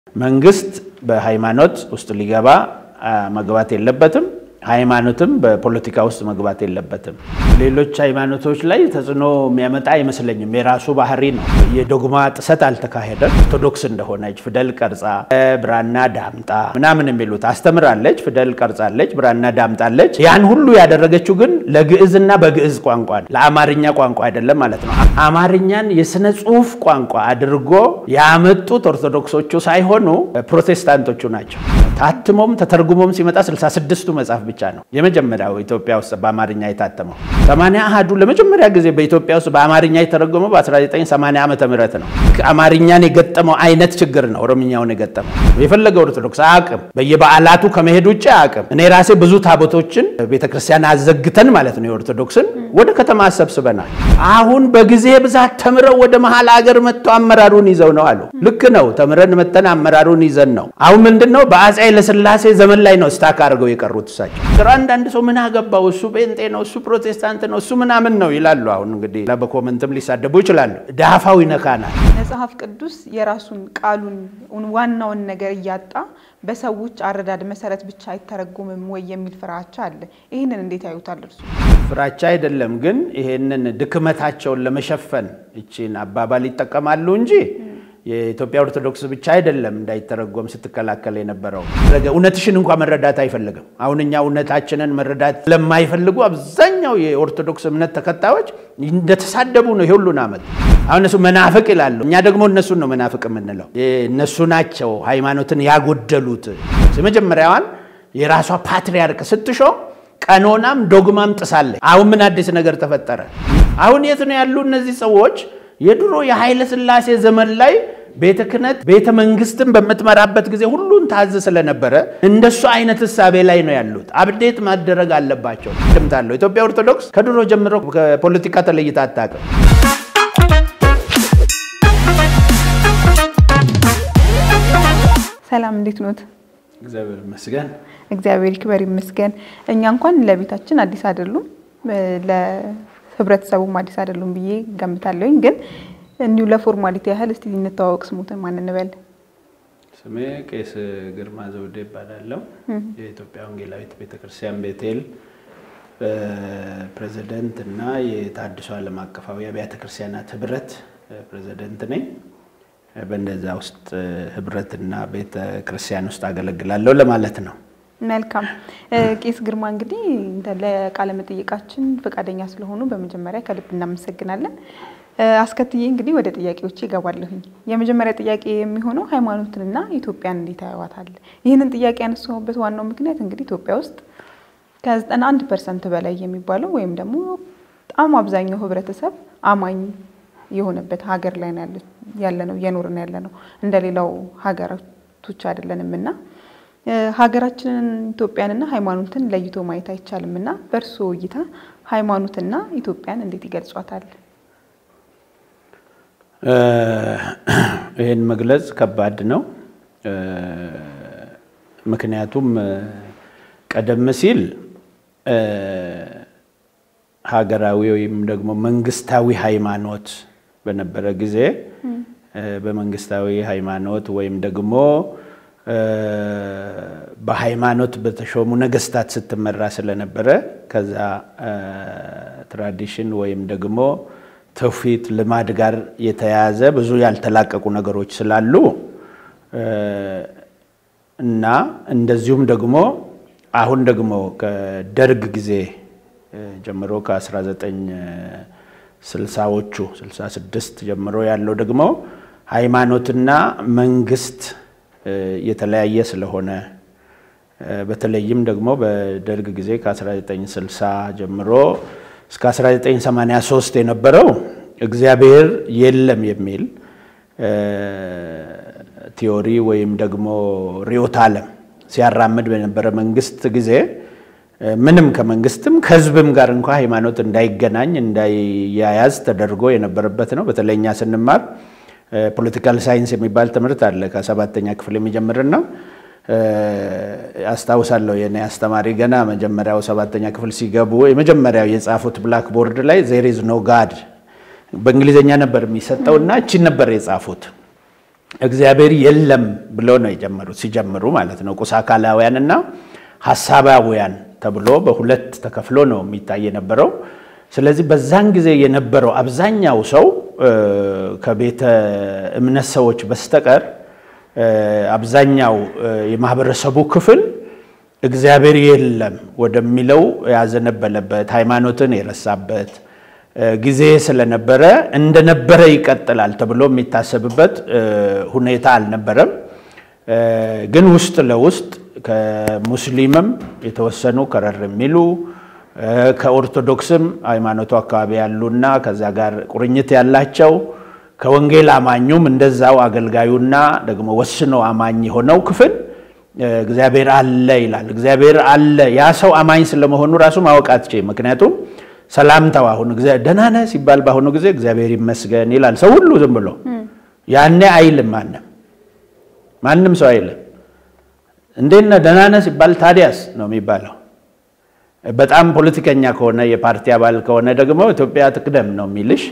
መንግስት በሃይማኖት ውስጥ ሊገባ መግባት የለበትም። ሃይማኖትም በፖለቲካ ውስጥ መግባት የለበትም። ሌሎች ሃይማኖቶች ላይ ተጽዕኖ የሚያመጣ አይመስለኝም። የራሱ ባህሪ ነው። የዶግማ ጥሰት አልተካሄደም። ኦርቶዶክስ እንደሆነች ፊደል ቀርጻ ብራና ዳምጣ ምናምን የሚሉት አስተምራለች። ፊደል ቀርጻለች፣ ብራና ዳምጣለች። ያን ሁሉ ያደረገችው ግን ለግዕዝና በግዕዝ ቋንቋ ነው፣ ለአማርኛ ቋንቋ አይደለም ማለት ነው። አማርኛን የስነ ጽሁፍ ቋንቋ አድርጎ ያመጡት ኦርቶዶክሶቹ ሳይሆኑ ፕሮቴስታንቶቹ ናቸው። ታትሞም ተተርጉሞም ሲመጣ 66ቱ መጽሐፍ ብቻ ነው የመጀመሪያው ኢትዮጵያ ውስጥ በአማርኛ የታተመው። ሰማንያ አሃዱ ለመጀመሪያ ጊዜ በኢትዮጵያ ውስጥ በአማርኛ የተረጎመው በ1980 ዓመተ ምህረት ነው። አማርኛን የገጠመው አይነት ችግር ነው ኦሮምኛውን የገጠመው። የፈለገ ኦርቶዶክስ አቅም በየበዓላቱ ከመሄድ ውጭ አቅም እኔ ራሴ ብዙ ታቦቶችን ቤተክርስቲያን አዘግተን ማለት ነው የኦርቶዶክስን ወደ ከተማ አሰብስበናል። አሁን በጊዜ ብዛት ተምረው ወደ መሀል ሀገር መጥተው አመራሩን ይዘው ነው አሉ። ልክ ነው። ተምረን መተን አመራሩን ይዘን ነው። አሁን ምንድን ነው በአፄ ኃይለሥላሴ ዘመን ላይ ነው ስታክ አድርገው የቀሩት እሳቸው። አንዳንድ ሰው ምን አገባው እሱ ጴንጤ ነው እሱ ፕሮቴስታንት ነው እሱ ምናምን ነው ይላሉ። አሁን እንግዲህ በኮመንትም ሊሳደቡ ይችላሉ። ዳፋው ይነካናል። መጽሐፍ ቅዱስ የራሱን ቃሉን ዋናውን ነገር እያጣ በሰዎች አረዳድ መሰረት ብቻ አይተረጎምም ወይ የሚል ፍራቻ አለ። ይህንን እንዴት ያዩታል እርሱ? ፍራቻ አይደለም ግን ይሄንን ድክመታቸውን ለመሸፈን ይቺን አባባል ይጠቀማሉ እንጂ የኢትዮጵያ ኦርቶዶክስ ብቻ አይደለም እንዳይተረጎም ስትከላከል የነበረው። እውነትሽን እንኳ መረዳት አይፈልግም። አሁን እኛ እውነታችንን መረዳት ለማይፈልጉ አብዛኛው የኦርቶዶክስ እምነት ተከታዮች እንደተሳደቡ ነው የሁሉን ዓመት። አሁን እነሱ መናፍቅ ይላሉ፣ እኛ ደግሞ እነሱን ነው መናፍቅ የምንለው። እነሱ ናቸው ሃይማኖትን ያጎደሉት። የመጀመሪያዋን የራሷ ፓትሪያርክ ስትሾም ቀኖናም ዶግማም ጥሳለች። አሁን ምን አዲስ ነገር ተፈጠረ? አሁን የት ነው ያሉ እነዚህ ሰዎች? የድሮ የኃይለ ሥላሴ ዘመን ላይ ቤተ ክህነት ቤተ መንግስትን በምትመራበት ጊዜ ሁሉን ታዝ ስለነበረ እንደሱ አይነት እሳቤ ላይ ነው ያሉት። አብዴት ማደረግ አለባቸው። ድምታለሁ ኢትዮጵያ ኦርቶዶክስ ከድሮ ጀምሮ ከፖለቲካ ተለይታ አታውቅም። ሰላም፣ እንዴት ኖት? እግዚአብሔር ይመስገን። እግዚአብሔር ይክበር ይመስገን። እኛ እንኳን ለቤታችን አዲስ አይደሉም ህብረተሰቡም አዲስ አይደሉም ብዬ ገምታለሁኝ። ግን እንዲሁ ለፎርማሊቲ ያህል እስቲ እንተዋወቅ። ስሙትን ማን እንበል? ስሜ ቄስ ግርማ ዘውዴ ይባላለሁ። የኢትዮጵያ ወንጌላዊት ቤተክርስቲያን ቤቴል ፕሬዚደንት እና የታድሶ ዓለም አቀፋዊ አብያተ ክርስቲያናት ህብረት ፕሬዚደንት ነኝ። በእንደዛ ውስጥ ህብረትና ቤተ ክርስቲያን ውስጥ አገለግላለሁ ለማለት ነው። መልካም ቄስ ግርማ እንግዲህ ለቃለ መጠየቃችን ፈቃደኛ ስለሆኑ በመጀመሪያ ከልብ እናመሰግናለን። አስከትዬ እንግዲህ ወደ ጥያቄዎች ይገባለሁኝ። የመጀመሪያ ጥያቄ የሚሆነው ሃይማኖትንና ኢትዮጵያን እንዴት ያዩዋታል? ይህንን ጥያቄ ያነሳሁበት ዋናው ምክንያት እንግዲህ ኢትዮጵያ ውስጥ ከዘጠና አንድ ፐርሰንት በላይ የሚባለው ወይም ደግሞ በጣም አብዛኛው ህብረተሰብ አማኝ የሆነበት ሀገር ላይ ያለ ነው እየኖርን ያለ ነው። እንደሌላው ሀገራቶች አይደለንም እና ሀገራችንን ኢትዮጵያንና ሃይማኖትን ለይቶ ማየት አይቻልም እና በእርስዎ እይታ ሃይማኖትና ኢትዮጵያን እንዴት ይገልጿታል? ይህን መግለጽ ከባድ ነው። ምክንያቱም ቀደም ሲል ሀገራዊ ወይም ደግሞ መንግስታዊ ሃይማኖት በነበረ ጊዜ በመንግስታዊ ሃይማኖት ወይም ደግሞ በሃይማኖት በተሾሙ ነገስታት ስትመራ ስለነበረ ከዛ ትራዲሽን ወይም ደግሞ ትውፊት ልማድ ጋር የተያያዘ ብዙ ያልተላቀቁ ነገሮች ስላሉ እና እንደዚሁም ደግሞ አሁን ደግሞ ከደርግ ጊዜ ጀምሮ ከ1960ዎቹ 66 ጀምሮ ያለው ደግሞ ሃይማኖትና መንግስት የተለያየ ስለሆነ በተለይም ደግሞ በደርግ ጊዜ ከ1960 ጀምሮ እስከ 1983 የነበረው እግዚአብሔር የለም የሚል ቲዮሪ ወይም ደግሞ ርዕዮተ ዓለም ሲያራምድ በነበረ መንግስት ጊዜ ምንም ከመንግስትም ከህዝብም ጋር እንኳ ሃይማኖት እንዳይገናኝ እንዳይያያዝ ተደርጎ የነበረበት ነው። በተለይ እኛ ስንማር ፖለቲካል ሳይንስ የሚባል ትምህርት አለ ከሰባተኛ ክፍል የሚጀምርና አስታውሳለሁ የኔ አስተማሪ ገና መጀመሪያው ሰባተኛ ክፍል ሲገቡ የመጀመሪያው የጻፉት ብላክ ቦርድ ላይ ዜር ኢዝ ኖ ጋድ በእንግሊዝኛ ነበር የሚሰጠው እና እቺን ነበር የጻፉት እግዚአብሔር የለም ብሎ ነው የጀመሩት ሲጀምሩ ማለት ነው። ቁስ አካላውያንና ሀሳባውያን ተብሎ በሁለት ተከፍሎ ነው የሚታይ የነበረው። ስለዚህ በዛን ጊዜ የነበረው አብዛኛው ሰው ከቤተ እምነት ሰዎች በስተቀር አብዛኛው የማህበረሰቡ ክፍል እግዚአብሔር የለም ወደሚለው ያዘነበለበት ሃይማኖትን የረሳበት ጊዜ ስለነበረ እንደነበረ ይቀጥላል ተብሎ የሚታሰብበት ሁኔታ አልነበረም። ግን ውስጥ ለውስጥ ከሙስሊምም የተወሰኑ ከረር የሚሉ ከኦርቶዶክስም ሃይማኖቱ አካባቢ ያሉና ከዛ ጋር ቁርኝት ያላቸው ከወንጌል አማኙም እንደዛው አገልጋዩና ደግሞ ወስኖ አማኝ የሆነው ክፍል እግዚአብሔር አለ ይላል። እግዚአብሔር አለ ያ ሰው አማኝ ስለመሆኑ ራሱ ማወቅ አትችልም። ምክንያቱም ሰላምታው አሁን ደህና ነህ ሲባል በአሁኑ ጊዜ እግዚአብሔር ይመስገን ይላል ሰው ሁሉ ዝም ብሎ። ያኔ አይልም ማንም ማንም ሰው አይልም። እንዴት ነህ ደህና ነህ ሲባል ታዲያስ ነው የሚባለው። በጣም ፖለቲከኛ ከሆነ የፓርቲ አባል ከሆነ ደግሞ ኢትዮጵያ ትቅደም ነው የሚልሽ።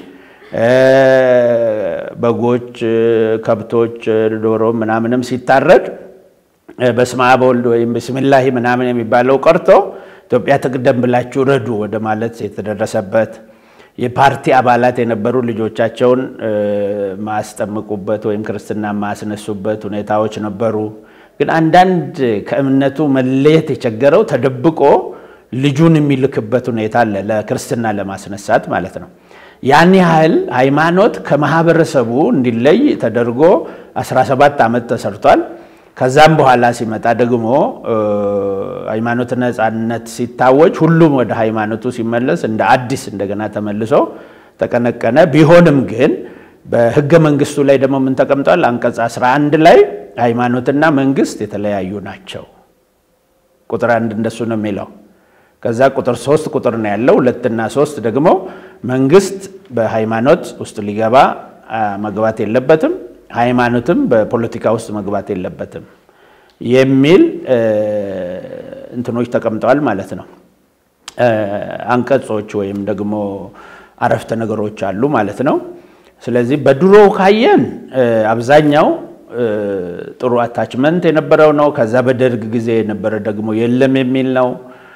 በጎች፣ ከብቶች፣ ዶሮ ምናምንም ሲታረድ በስመ አብ ወልድ ወይም ብስሚላሂ ምናምን የሚባለው ቀርቶ ኢትዮጵያ ትቅደም ብላችሁ ረዱ ወደ ማለት የተደረሰበት የፓርቲ አባላት የነበሩ ልጆቻቸውን ማስጠምቁበት ወይም ክርስትና ማስነሱበት ሁኔታዎች ነበሩ። ግን አንዳንድ ከእምነቱ መለየት የቸገረው ተደብቆ ልጁን የሚልክበት ሁኔታ አለ፣ ለክርስትና ለማስነሳት ማለት ነው። ያን ያህል ሃይማኖት ከማህበረሰቡ እንዲለይ ተደርጎ 17 ዓመት ተሰርቷል። ከዛም በኋላ ሲመጣ ደግሞ ሃይማኖት ነፃነት ሲታወጅ ሁሉም ወደ ሃይማኖቱ ሲመለስ እንደ አዲስ እንደገና ተመልሶ ተቀነቀነ። ቢሆንም ግን በህገ መንግስቱ ላይ ደግሞ ምን ተቀምጧል? አንቀጽ 11 ላይ ሃይማኖትና መንግስት የተለያዩ ናቸው። ቁጥር አንድ እንደሱ ነው የሚለው። ከዛ ቁጥር ሶስት ቁጥር ነው ያለው። ሁለትና ሶስት ደግሞ መንግስት በሃይማኖት ውስጥ ሊገባ መግባት የለበትም ሃይማኖትም በፖለቲካ ውስጥ መግባት የለበትም የሚል እንትኖች ተቀምጠዋል ማለት ነው። አንቀጾች ወይም ደግሞ አረፍተ ነገሮች አሉ ማለት ነው። ስለዚህ በድሮ ካየን አብዛኛው ጥሩ አታችመንት የነበረው ነው። ከዛ በደርግ ጊዜ የነበረ ደግሞ የለም የሚል ነው።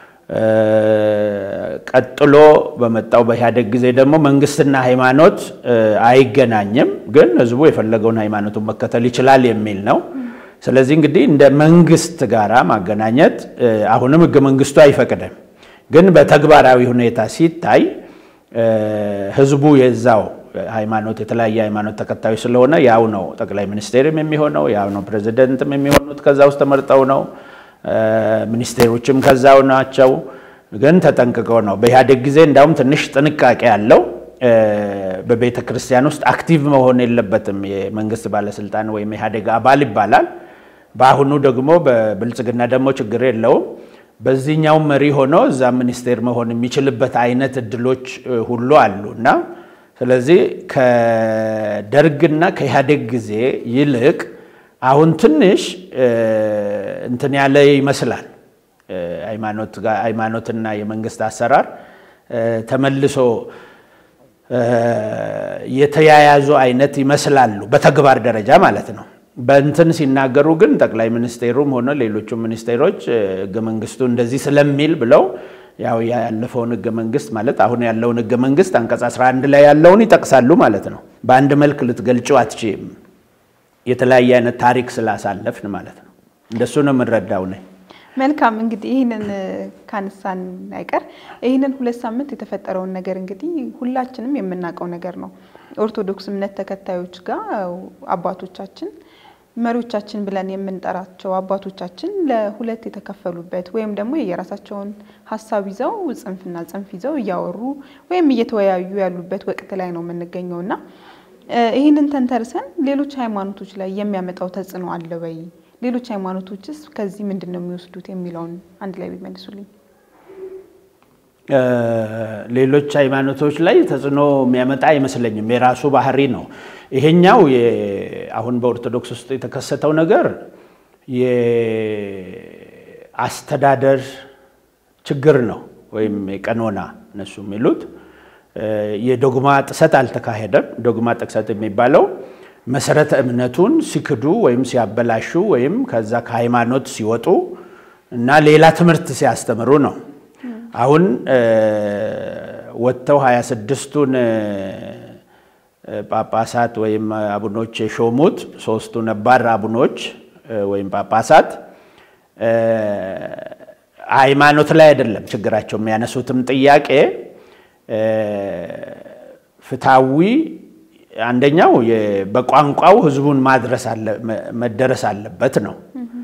ቀጥሎ በመጣው በኢህአዴግ ጊዜ ደግሞ መንግስትና ሃይማኖት አይገናኝም፣ ግን ህዝቡ የፈለገውን ሃይማኖቱን መከተል ይችላል የሚል ነው። ስለዚህ እንግዲህ እንደ መንግስት ጋራ ማገናኘት አሁንም ህገ መንግስቱ አይፈቅድም፣ ግን በተግባራዊ ሁኔታ ሲታይ ህዝቡ የዛው ሃይማኖት የተለያየ ሃይማኖት ተከታዮች ስለሆነ ያው ነው ጠቅላይ ሚኒስቴርም የሚሆነው ያው ነው ፕሬዚደንትም የሚሆኑት ከዛ ውስጥ ተመርጠው ነው ሚኒስቴሮችም ከዛው ናቸው። ግን ተጠንቅቀው ነው። በኢህአዴግ ጊዜ እንዳውም ትንሽ ጥንቃቄ ያለው በቤተ ክርስቲያን ውስጥ አክቲቭ መሆን የለበትም የመንግስት ባለስልጣን ወይም ኢህአዴግ አባል ይባላል። በአሁኑ ደግሞ በብልጽግና ደግሞ ችግር የለውም። በዚህኛው መሪ ሆኖ እዛ ሚኒስቴር መሆን የሚችልበት አይነት እድሎች ሁሉ አሉ እና ስለዚህ ከደርግና ከኢህአዴግ ጊዜ ይልቅ አሁን ትንሽ እንትን ያለ ይመስላል። ሃይማኖትና የመንግስት አሰራር ተመልሶ የተያያዙ አይነት ይመስላሉ፣ በተግባር ደረጃ ማለት ነው። በእንትን ሲናገሩ ግን ጠቅላይ ሚኒስቴሩም ሆነ ሌሎቹ ሚኒስቴሮች ህገ መንግስቱ እንደዚህ ስለሚል ብለው ያው ያለፈውን ህገ መንግስት ማለት አሁን ያለውን ህገ መንግስት አንቀጽ 11 ላይ ያለውን ይጠቅሳሉ ማለት ነው። በአንድ መልክ ልትገልጪው አትችይም። የተለያየ አይነት ታሪክ ስላሳለፍን ማለት ነው። እንደሱ ነው የምንረዳው ነኝ። መልካም እንግዲህ ይህንን ካነሳን አይቀር ይህንን ሁለት ሳምንት የተፈጠረውን ነገር እንግዲህ ሁላችንም የምናውቀው ነገር ነው። ኦርቶዶክስ እምነት ተከታዮች ጋር አባቶቻችን መሪዎቻችን ብለን የምንጠራቸው አባቶቻችን ለሁለት የተከፈሉበት ወይም ደግሞ የራሳቸውን ሀሳብ ይዘው ጽንፍና ጽንፍ ይዘው እያወሩ ወይም እየተወያዩ ያሉበት ወቅት ላይ ነው የምንገኘው እና ይህንን ተንተርሰን ሌሎች ሃይማኖቶች ላይ የሚያመጣው ተጽዕኖ አለ ወይ? ሌሎች ሃይማኖቶችስ ከዚህ ምንድን ነው የሚወስዱት የሚለውን አንድ ላይ ቢመልሱልኝ። ሌሎች ሃይማኖቶች ላይ ተጽዕኖ የሚያመጣ አይመስለኝም። የራሱ ባህሪ ነው። ይሄኛው አሁን በኦርቶዶክስ ውስጥ የተከሰተው ነገር የአስተዳደር ችግር ነው ወይም የቀኖና እነሱ የሚሉት የዶግማ ጥሰት አልተካሄደም። ዶግማ ጥሰት የሚባለው መሰረተ እምነቱን ሲክዱ ወይም ሲያበላሹ ወይም ከዛ ከሃይማኖት ሲወጡ እና ሌላ ትምህርት ሲያስተምሩ ነው። አሁን ወጥተው ሀያ ስድስቱን ጳጳሳት ወይም አቡኖች የሾሙት ሶስቱ ነባር አቡኖች ወይም ጳጳሳት ሃይማኖት ላይ አይደለም ችግራቸው። የሚያነሱትም ጥያቄ ፍትሐዊ አንደኛው በቋንቋው ህዝቡን ማድረስ መደረስ አለበት ነው።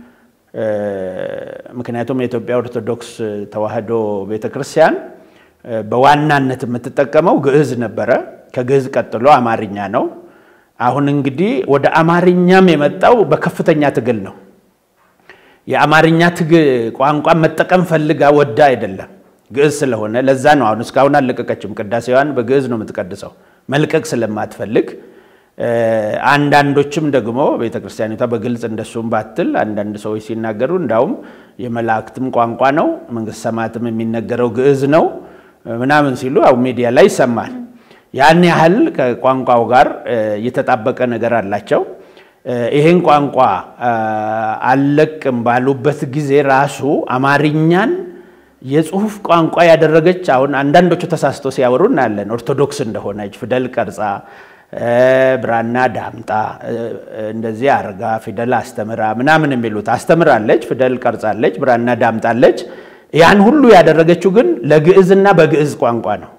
ምክንያቱም የኢትዮጵያ ኦርቶዶክስ ተዋሕዶ ቤተክርስቲያን በዋናነት የምትጠቀመው ግዕዝ ነበረ። ከግዕዝ ቀጥሎ አማርኛ ነው። አሁን እንግዲህ ወደ አማርኛም የመጣው በከፍተኛ ትግል ነው። የአማርኛ ቋንቋ መጠቀም ፈልጋ ወዳ አይደለም፣ ግዕዝ ስለሆነ ለዛ ነው። አሁን እስካሁን አልለቀቀችም። ቅዳሴዋን በግዕዝ ነው የምትቀድሰው መልቀቅ ስለማትፈልግ። አንዳንዶችም ደግሞ ቤተ ክርስቲያኒቷ በግልጽ እንደሱም ባትል አንዳንድ ሰዎች ሲናገሩ እንዳውም የመላእክትም ቋንቋ ነው፣ መንግስተ ሰማያትም የሚነገረው ግዕዝ ነው ምናምን ሲሉ አው ሚዲያ ላይ ይሰማል። ያን ያህል ከቋንቋው ጋር የተጣበቀ ነገር አላቸው። ይሄን ቋንቋ አልለቅም ባሉበት ጊዜ ራሱ አማርኛን የጽሁፍ ቋንቋ ያደረገች አሁን አንዳንዶቹ ተሳስቶ ሲያወሩ እናያለን። ኦርቶዶክስ እንደሆነች ፊደል ቀርጻ ብራና ዳምጣ እንደዚህ አርጋ ፊደል አስተምራ ምናምን የሚሉት አስተምራለች፣ ፊደል ቀርጻለች፣ ብራና ዳምጣለች። ያን ሁሉ ያደረገችው ግን ለግዕዝና በግዕዝ ቋንቋ ነው።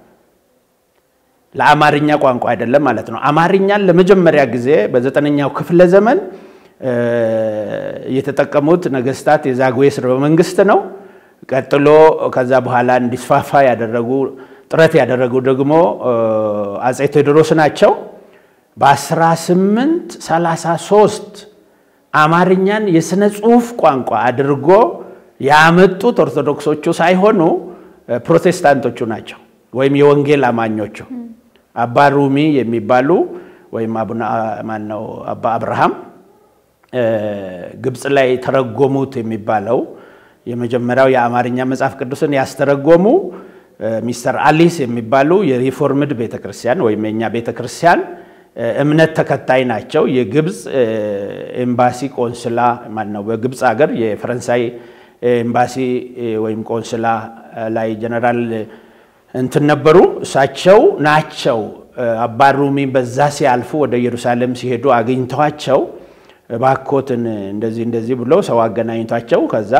ለአማርኛ ቋንቋ አይደለም ማለት ነው። አማርኛን ለመጀመሪያ ጊዜ በዘጠነኛው ክፍለ ዘመን የተጠቀሙት ነገስታት የዛጉዌ ሥርወ መንግስት ነው። ቀጥሎ ከዛ በኋላ እንዲስፋፋ ያደረጉ ጥረት ያደረጉ ደግሞ አጼ ቴዎድሮስ ናቸው። በ1833 አማርኛን የሥነ ጽሑፍ ቋንቋ አድርጎ ያመጡት ኦርቶዶክሶቹ ሳይሆኑ ፕሮቴስታንቶቹ ናቸው፣ ወይም የወንጌል አማኞቹ አባ ሩሚ የሚባሉ ወይም ማነው አባ አብርሃም ግብፅ ላይ ተረጎሙት የሚባለው የመጀመሪያው የአማርኛ መጽሐፍ ቅዱስን ያስተረጎሙ ሚስተር አሊስ የሚባሉ የሪፎርምድ ቤተክርስቲያን ወይም የኛ ቤተክርስቲያን እምነት ተከታይ ናቸው። የግብፅ ኤምባሲ ቆንስላ ማነው በግብፅ ሀገር የፈረንሳይ ኤምባሲ ወይም ቆንስላ ላይ ጀነራል እንትን ነበሩ። እሳቸው ናቸው አባ ሩሚ በዛ ሲያልፉ ወደ ኢየሩሳሌም ሲሄዱ አግኝተዋቸው እባኮትን እንደዚህ እንደዚህ ብሎ ሰው አገናኝቷቸው ከዛ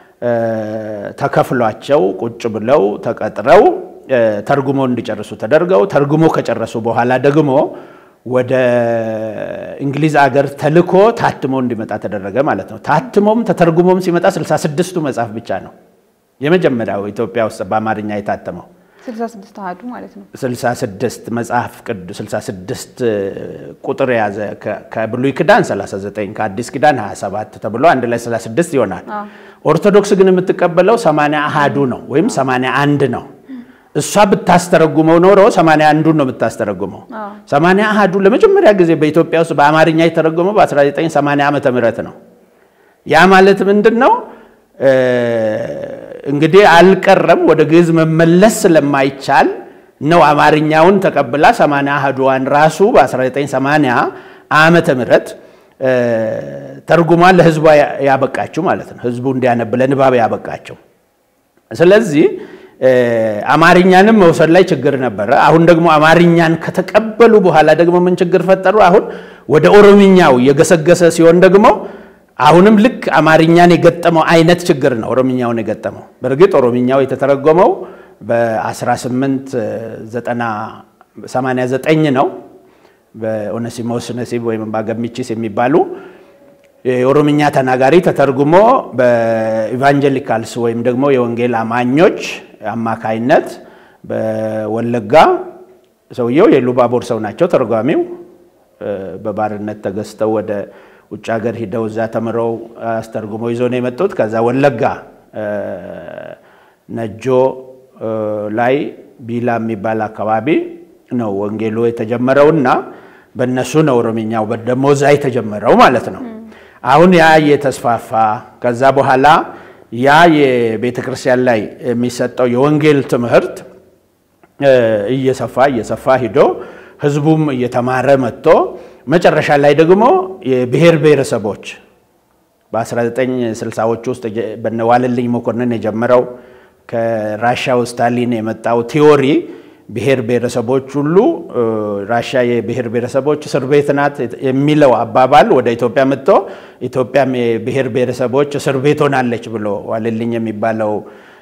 ተከፍሏቸው ቁጭ ብለው ተቀጥረው ተርጉሞ እንዲጨርሱ ተደርገው ተርጉሞ ከጨረሱ በኋላ ደግሞ ወደ እንግሊዝ አገር ተልኮ ታትሞ እንዲመጣ ተደረገ ማለት ነው። ታትሞም ተተርጉሞም ሲመጣ 66ቱ መጽሐፍ ብቻ ነው የመጀመሪያው ኢትዮጵያ ውስጥ በአማርኛ የታተመው 66 አሃዱ ማለት ነው። 66 መጽሐፍ ቅዱስ 66 ቁጥር የያዘ ከብሉይ ኪዳን 39 ከአዲስ ኪዳን 27 ተብሎ አንድ ላይ 36 ይሆናል። ኦርቶዶክስ ግን የምትቀበለው 80 አሃዱ ነው ወይም 81 ነው። እሷ ብታስተረጉመው ኖሮ 81ዱን ነው የምታስተረጉመው። 80 አሃዱ ለመጀመሪያ ጊዜ በኢትዮጵያ ውስጥ በአማርኛ የተረጎመው በ1980 ዓመተ ምህረት ነው። ያ ማለት ምንድን ነው? እንግዲህ አልቀረም ወደ ግዕዝ መመለስ ስለማይቻል ነው አማርኛውን ተቀብላ 80 አሃዱዋን ራሱ በ1980 ዓመተ ምህረት ተርጉማ ለህዝቧ ያበቃችው ማለት ነው። ህዝቡ እንዲያነብ ለንባብ ያበቃቸው። ስለዚህ አማርኛንም መውሰድ ላይ ችግር ነበረ። አሁን ደግሞ አማርኛን ከተቀበሉ በኋላ ደግሞ ምን ችግር ፈጠሩ? አሁን ወደ ኦሮምኛው የገሰገሰ ሲሆን ደግሞ አሁንም ልክ አማርኛን የገጠመው አይነት ችግር ነው ኦሮምኛውን የገጠመው። በእርግጥ ኦሮምኛው የተተረጎመው በ1889 ነው በኦነሲሞስ ነሲብ ወይም ባገሚቺስ የሚባሉ የኦሮምኛ ተናጋሪ ተተርጉሞ በኢቫንጀሊካልስ ወይም ደግሞ የወንጌል አማኞች አማካይነት በወለጋ ሰውየው የሉባቦር ሰው ናቸው። ተርጓሚው በባርነት ተገዝተው ወደ ውጭ ሀገር ሂደው እዛ ተምረው አስተርጉሞ ይዞ ነው የመጡት። ከዛ ወለጋ ነጆ ላይ ቢላ የሚባል አካባቢ ነው ወንጌሉ የተጀመረውና በእነሱ ነው ኦሮምኛው ደግሞ እዛ የተጀመረው ማለት ነው። አሁን ያ እየተስፋፋ ከዛ በኋላ ያ የቤተ ክርስቲያን ላይ የሚሰጠው የወንጌል ትምህርት እየሰፋ እየሰፋ ሂዶ ህዝቡም እየተማረ መጥቶ መጨረሻ ላይ ደግሞ የብሔር ብሔረሰቦች በ1960ዎች ውስጥ በነዋልልኝ መኮንን የጀመረው ከራሻው ስታሊን የመጣው ቲዎሪ ብሔር ብሔረሰቦች ሁሉ ራሻ የብሔር ብሔረሰቦች እስር ቤት ናት የሚለው አባባል ወደ ኢትዮጵያ መጥቶ ኢትዮጵያም የብሔር ብሔረሰቦች እስር ቤት ሆናለች ብሎ ዋልልኝ የሚባለው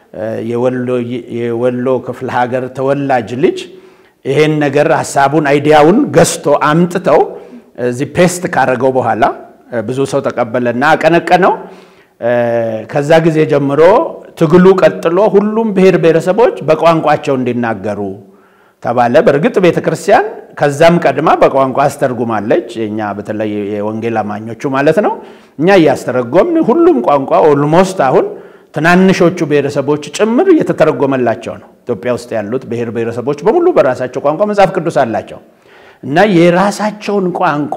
የወሎ ክፍለ ሀገር ተወላጅ ልጅ ይሄን ነገር ሀሳቡን አይዲያውን ገዝቶ አምጥተው እዚህ ፔስት ካረገው በኋላ ብዙ ሰው ተቀበለና አቀነቀነው። ከዛ ጊዜ ጀምሮ ትግሉ ቀጥሎ ሁሉም ብሔር ብሔረሰቦች በቋንቋቸው እንዲናገሩ ተባለ። በእርግጥ ቤተ ክርስቲያን ከዛም ቀድማ በቋንቋ አስተርጉማለች። እኛ በተለይ የወንጌል አማኞቹ ማለት ነው። እኛ እያስተረጎምን ሁሉም ቋንቋ ኦልሞስት አሁን ትናንሾቹ ብሔረሰቦች ጭምር እየተተረጎመላቸው ነው። ኢትዮጵያ ውስጥ ያሉት ብሔር ብሔረሰቦች በሙሉ በራሳቸው ቋንቋ መጽሐፍ ቅዱስ አላቸው እና የራሳቸውን ቋንቋ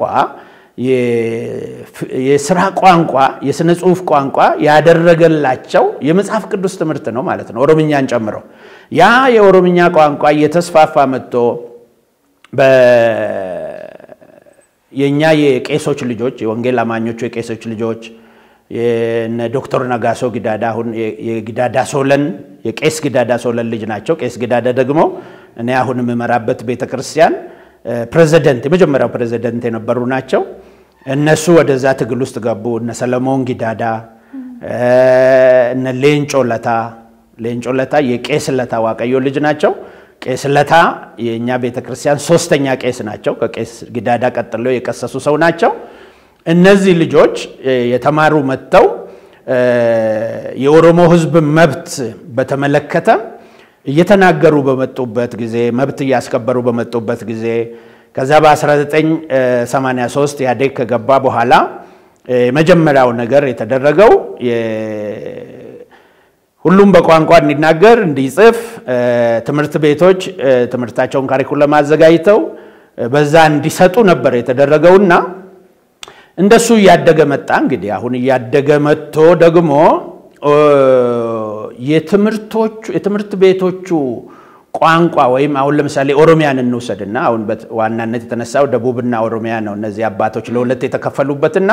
የስራ ቋንቋ የስነ ጽሁፍ ቋንቋ ያደረገላቸው የመጽሐፍ ቅዱስ ትምህርት ነው ማለት ነው፣ ኦሮምኛን ጨምሮ። ያ የኦሮምኛ ቋንቋ እየተስፋፋ መጥቶ የእኛ የቄሶች ልጆች የወንጌል አማኞቹ የቄሶች ልጆች የነ ዶክተር ነጋሶ ጊዳዳ አሁን የጊዳዳ ሶለን የቄስ ጊዳዳ ሶለን ልጅ ናቸው። ቄስ ጊዳዳ ደግሞ እኔ አሁን የምመራበት ቤተ ክርስቲያን ፕሬዚደንት የመጀመሪያው ፕሬዚደንት የነበሩ ናቸው። እነሱ ወደዛ ትግል ውስጥ ገቡ። እነ ሰለሞን ጊዳዳ፣ እነ ሌንጮ ለታ ሌንጮ ለታ የቄስ ለታ ዋቀዮ ልጅ ናቸው። ቄስ ለታ የእኛ ቤተ ክርስቲያን ሶስተኛ ቄስ ናቸው። ከቄስ ጊዳዳ ቀጥለው የቀሰሱ ሰው ናቸው። እነዚህ ልጆች የተማሩ መጥተው የኦሮሞ ሕዝብ መብት በተመለከተ እየተናገሩ በመጡበት ጊዜ መብት እያስከበሩ በመጡበት ጊዜ ከዛ በ1983 ኢህአዴግ ከገባ በኋላ የመጀመሪያው ነገር የተደረገው ሁሉም በቋንቋ እንዲናገር እንዲጽፍ ትምህርት ቤቶች ትምህርታቸውን ካሪኩለም አዘጋጅተው በዛ እንዲሰጡ ነበር የተደረገውና እንደሱ እያደገ መጣ። እንግዲህ አሁን እያደገ መጥቶ ደግሞ የትምህርት ቤቶቹ ቋንቋ ወይም አሁን ለምሳሌ ኦሮሚያን እንውሰድና አሁን ዋናነት የተነሳው ደቡብና ኦሮሚያ ነው። እነዚህ አባቶች ለሁለት የተከፈሉበትና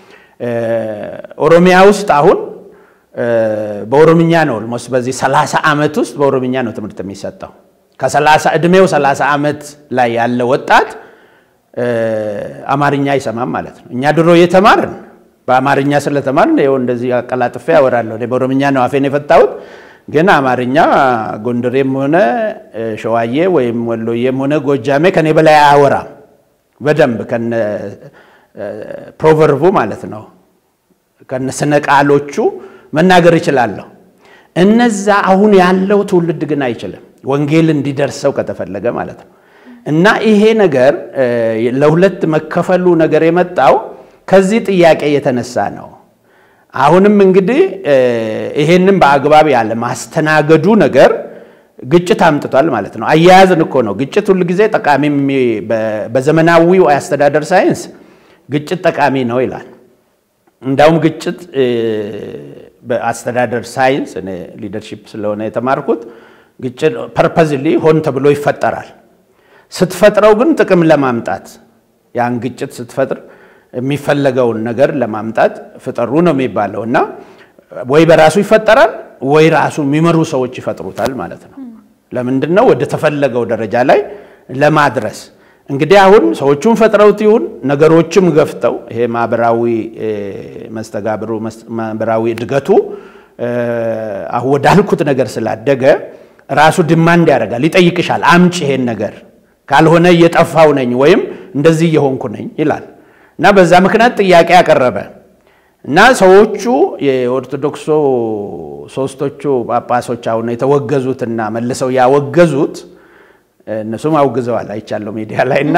ኦሮሚያ ውስጥ አሁን በኦሮምኛ ነው ኦልሞስት በዚህ 30 ዓመት ውስጥ በኦሮምኛ ነው ትምህርት የሚሰጠው። ከ30 ዕድሜው 30 ዓመት ላይ ያለ ወጣት አማርኛ አይሰማም ማለት ነው። እኛ ድሮ የተማርን በአማርኛ ስለተማርን ይኸው እንደዚህ አቀላጥፌ ያወራለሁ። በኦሮምኛ ነው አፌን የፈታሁት። ግን አማርኛ ጎንደሬም ሆነ ሸዋዬ ወይም ወሎዬም ሆነ ጎጃሜ ከኔ በላይ አያወራም በደንብ ከነ ፕሮቨርቡ ማለት ነው ከነ ስነ ቃሎቹ መናገር እችላለሁ። እነዛ አሁን ያለው ትውልድ ግን አይችልም፣ ወንጌል እንዲደርሰው ከተፈለገ ማለት ነው። እና ይሄ ነገር ለሁለት መከፈሉ ነገር የመጣው ከዚህ ጥያቄ የተነሳ ነው። አሁንም እንግዲህ ይሄንን በአግባብ ያለ ማስተናገዱ ነገር ግጭት አምጥቷል ማለት ነው። አያያዝን እኮ ነው ግጭት ሁል ጊዜ ጠቃሚ በዘመናዊው የአስተዳደር ሳይንስ ግጭት ጠቃሚ ነው ይላል። እንዳውም ግጭት በአስተዳደር ሳይንስ እኔ ሊደርሺፕ ስለሆነ የተማርኩት ግጭት ፐርፐዝሊ ሆን ተብሎ ይፈጠራል። ስትፈጥረው ግን ጥቅም ለማምጣት ያን ግጭት ስትፈጥር የሚፈለገውን ነገር ለማምጣት ፍጠሩ ነው የሚባለው እና ወይ በራሱ ይፈጠራል ወይ ራሱ የሚመሩ ሰዎች ይፈጥሩታል ማለት ነው። ለምንድን ነው ወደ ተፈለገው ደረጃ ላይ ለማድረስ እንግዲህ አሁን ሰዎቹን ፈጥረውት ይሁን ነገሮችም ገፍተው ይሄ ማህበራዊ መስተጋብሩ ማህበራዊ እድገቱ አሁን ወዳልኩት ነገር ስላደገ ራሱ ድማንድ ያደርጋል፣ ይጠይቅሻል። አምጭ ይሄን ነገር ካልሆነ እየጠፋው ነኝ ወይም እንደዚህ እየሆንኩ ነኝ ይላል እና በዛ ምክንያት ጥያቄ ያቀረበ እና ሰዎቹ የኦርቶዶክሶ ሶስቶቹ ጳጳሶች አሁን የተወገዙትና መልሰው ያወገዙት እነሱም አውግዘዋል አይቻለሁ ሚዲያ ላይ እና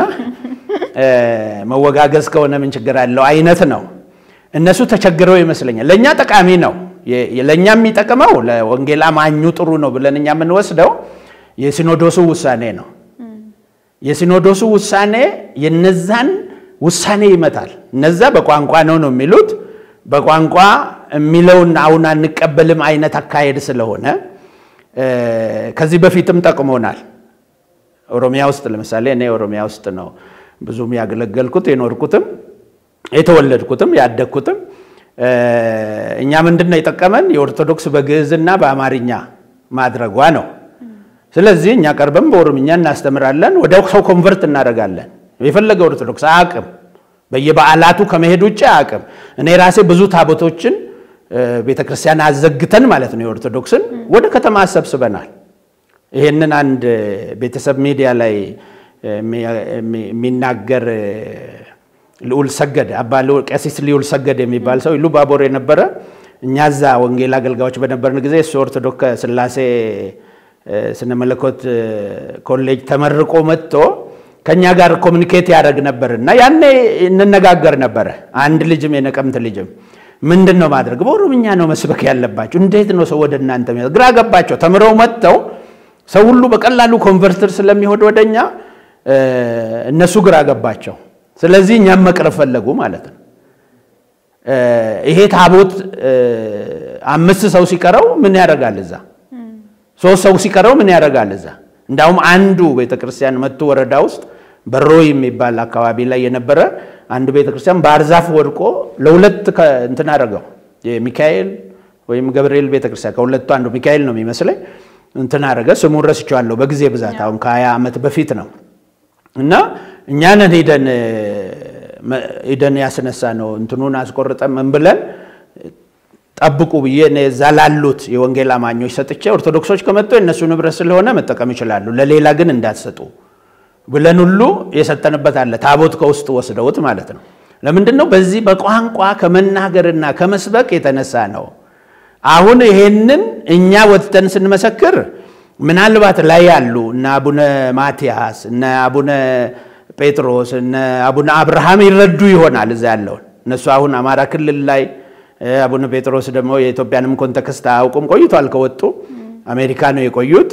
መወጋገዝ ከሆነ ምን ችግር አለው አይነት ነው። እነሱ ተቸግረው ይመስለኛል። ለእኛ ጠቃሚ ነው። ለእኛ የሚጠቅመው ለወንጌል አማኙ ጥሩ ነው ብለን እኛ የምንወስደው የሲኖዶሱ ውሳኔ ነው። የሲኖዶሱ ውሳኔ የነዛን ውሳኔ ይመታል። እነዛ በቋንቋ ነው ነው የሚሉት በቋንቋ የሚለውን አሁን አንቀበልም አይነት አካሄድ ስለሆነ ከዚህ በፊትም ጠቅሞናል። ኦሮሚያ ውስጥ ለምሳሌ እኔ ኦሮሚያ ውስጥ ነው ብዙም ያገለገልኩት የኖርኩትም የተወለድኩትም ያደግኩትም። እኛ ምንድን ነው የጠቀመን የኦርቶዶክስ በግዕዝና በአማርኛ ማድረጓ ነው። ስለዚህ እኛ ቀርበን በኦሮምኛ እናስተምራለን፣ ወደ ሰው ኮንቨርት እናደርጋለን። የፈለገ ኦርቶዶክስ አቅም በየበዓላቱ ከመሄድ ውጭ አቅም እኔ ራሴ ብዙ ታቦቶችን ቤተክርስቲያን አዘግተን ማለት ነው የኦርቶዶክስን ወደ ከተማ አሰብስበናል። ይሄንን አንድ ቤተሰብ ሚዲያ ላይ የሚናገር ልዑል ሰገድ አባ ቀሲስ ልዑል ሰገድ የሚባል ሰው ኢሉ ባቦር የነበረ እኛ እዛ ወንጌል አገልጋዮች በነበርን ጊዜ እሱ ኦርቶዶክስ ስላሴ ስነ መለኮት ኮሌጅ ተመርቆ መጥቶ ከእኛ ጋር ኮሚኒኬት ያደረግ ነበር እና ያኔ እንነጋገር ነበረ። አንድ ልጅም የነቀምት ልጅም ምንድን ነው ማድረግ በኦሮምኛ ነው መስበክ ያለባቸው፣ እንዴት ነው ሰው ወደ እናንተ ግራ ገባቸው። ተምረው መጥተው ሰው ሁሉ በቀላሉ ኮንቨርተር ስለሚሆን ወደኛ እነሱ ግራ ገባቸው። ስለዚህ እኛም መቅረብ ፈለጉ ማለት ነው። ይሄ ታቦት አምስት ሰው ሲቀረው ምን ያደርጋል እዛ? ሶስት ሰው ሲቀረው ምን ያደርጋል እዛ? እንዳውም አንዱ ቤተክርስቲያን መቱ ወረዳ ውስጥ በሮ የሚባል አካባቢ ላይ የነበረ አንዱ ቤተክርስቲያን ባህር ዛፍ ወድቆ ለሁለት እንትን አደረገው። የሚካኤል ወይም ገብርኤል ቤተክርስቲያን ከሁለቱ አንዱ ሚካኤል ነው የሚመስለኝ እንትን አደረገ። ስሙን ረስቼዋለሁ በጊዜ ብዛት አሁን ከሀያ ዓመት በፊት ነው እና እኛንን ሄደን ሄደን ያስነሳ ነው እንትኑን አስቆርጠን ምን ብለን ጠብቁ ብዬ እዛ ላሉት የወንጌል አማኞች ሰጥቼ ኦርቶዶክሶች ከመጡ የእነሱ ንብረት ስለሆነ መጠቀም ይችላሉ፣ ለሌላ ግን እንዳትሰጡ ብለን ሁሉ የሰጠንበት አለ። ታቦት ከውስጥ ወስደውት ማለት ነው። ለምንድን ነው? በዚህ በቋንቋ ከመናገርና ከመስበክ የተነሳ ነው። አሁን ይሄንን እኛ ወጥተን ስንመሰክር ምናልባት ላይ ያሉ እነ አቡነ ማትያስ እነ አቡነ ጴጥሮስ እነ አቡነ አብርሃም ይረዱ ይሆናል እዛ ያለውን እነሱ አሁን አማራ ክልል ላይ አቡነ ጴጥሮስ ደግሞ የኢትዮጵያንም ኮንቴክስት አያውቁም። ቆይቷል ከወጡ አሜሪካ ነው የቆዩት።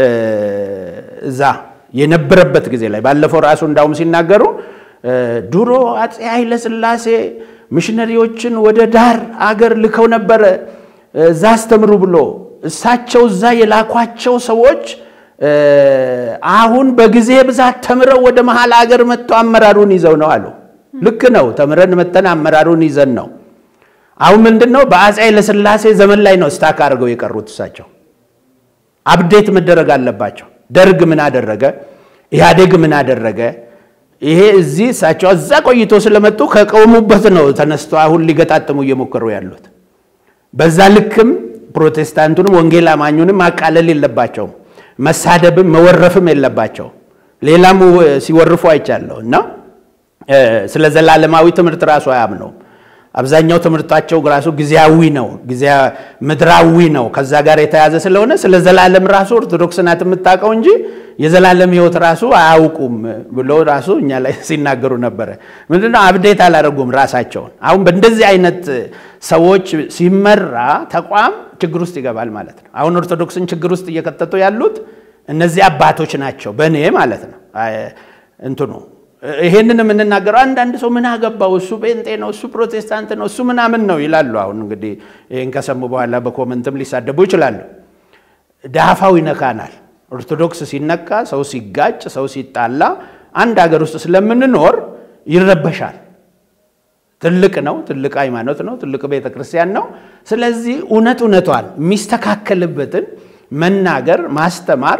እዛ የነበረበት ጊዜ ላይ ባለፈው ራሱ እንዳውም ሲናገሩ ድሮ አፄ ኃይለ ሥላሴ ሚሽነሪዎችን ወደ ዳር አገር ልከው ነበረ እዛ አስተምሩ ብሎ እሳቸው እዛ የላኳቸው ሰዎች አሁን በጊዜ ብዛት ተምረው ወደ መሀል አገር መጥተው አመራሩን ይዘው ነው አሉ። ልክ ነው። ተምረን መተን አመራሩን ይዘን ነው አሁን ምንድን ነው በአፄ ኃይለሥላሴ ዘመን ላይ ነው ስታክ አድርገው የቀሩት። እሳቸው አብዴት መደረግ አለባቸው። ደርግ ምን አደረገ? ኢህአዴግ ምን አደረገ? ይሄ እዚህ እሳቸው እዛ ቆይቶ ስለመጡ ከቆሙበት ነው ተነስቶ አሁን ሊገጣጥሙ እየሞከሩ ያሉት። በዛ ልክም ፕሮቴስታንቱንም ወንጌል አማኙንም ማቃለል የለባቸውም። መሳደብም መወረፍም የለባቸው። ሌላም ሲወርፉ አይቻለሁ እና ስለ ዘላለማዊ ትምህርት ራሱ አያምነውም። አብዛኛው ትምህርታቸው ራሱ ጊዜያዊ ነው፣ ምድራዊ ነው። ከዛ ጋር የተያዘ ስለሆነ ስለ ዘላለም ራሱ ኦርቶዶክስ ናት የምታውቀው እንጂ የዘላለም ሕይወት ራሱ አያውቁም ብሎ ራሱ እኛ ላይ ሲናገሩ ነበረ። ምንድነው አብዴት አላደረጉም ራሳቸውን። አሁን በእንደዚህ አይነት ሰዎች ሲመራ ተቋም ችግር ውስጥ ይገባል ማለት ነው። አሁን ኦርቶዶክስን ችግር ውስጥ እየከተቱ ያሉት እነዚህ አባቶች ናቸው፣ በእኔ ማለት ነው እንትኑ ይሄንን የምንናገረው አንዳንድ ሰው ምን አገባው እሱ ጴንጤ ነው እሱ ፕሮቴስታንት ነው እሱ ምናምን ነው ይላሉ። አሁን እንግዲህ ይህን ከሰሙ በኋላ በኮመንትም ሊሳደቡ ይችላሉ። ዳፋው ይነካናል። ኦርቶዶክስ ሲነካ፣ ሰው ሲጋጭ፣ ሰው ሲጣላ አንድ ሀገር ውስጥ ስለምንኖር ይረበሻል። ትልቅ ነው፣ ትልቅ ሃይማኖት ነው፣ ትልቅ ቤተ ክርስቲያን ነው። ስለዚህ እውነት እውነቷን የሚስተካከልበትን መናገር፣ ማስተማር፣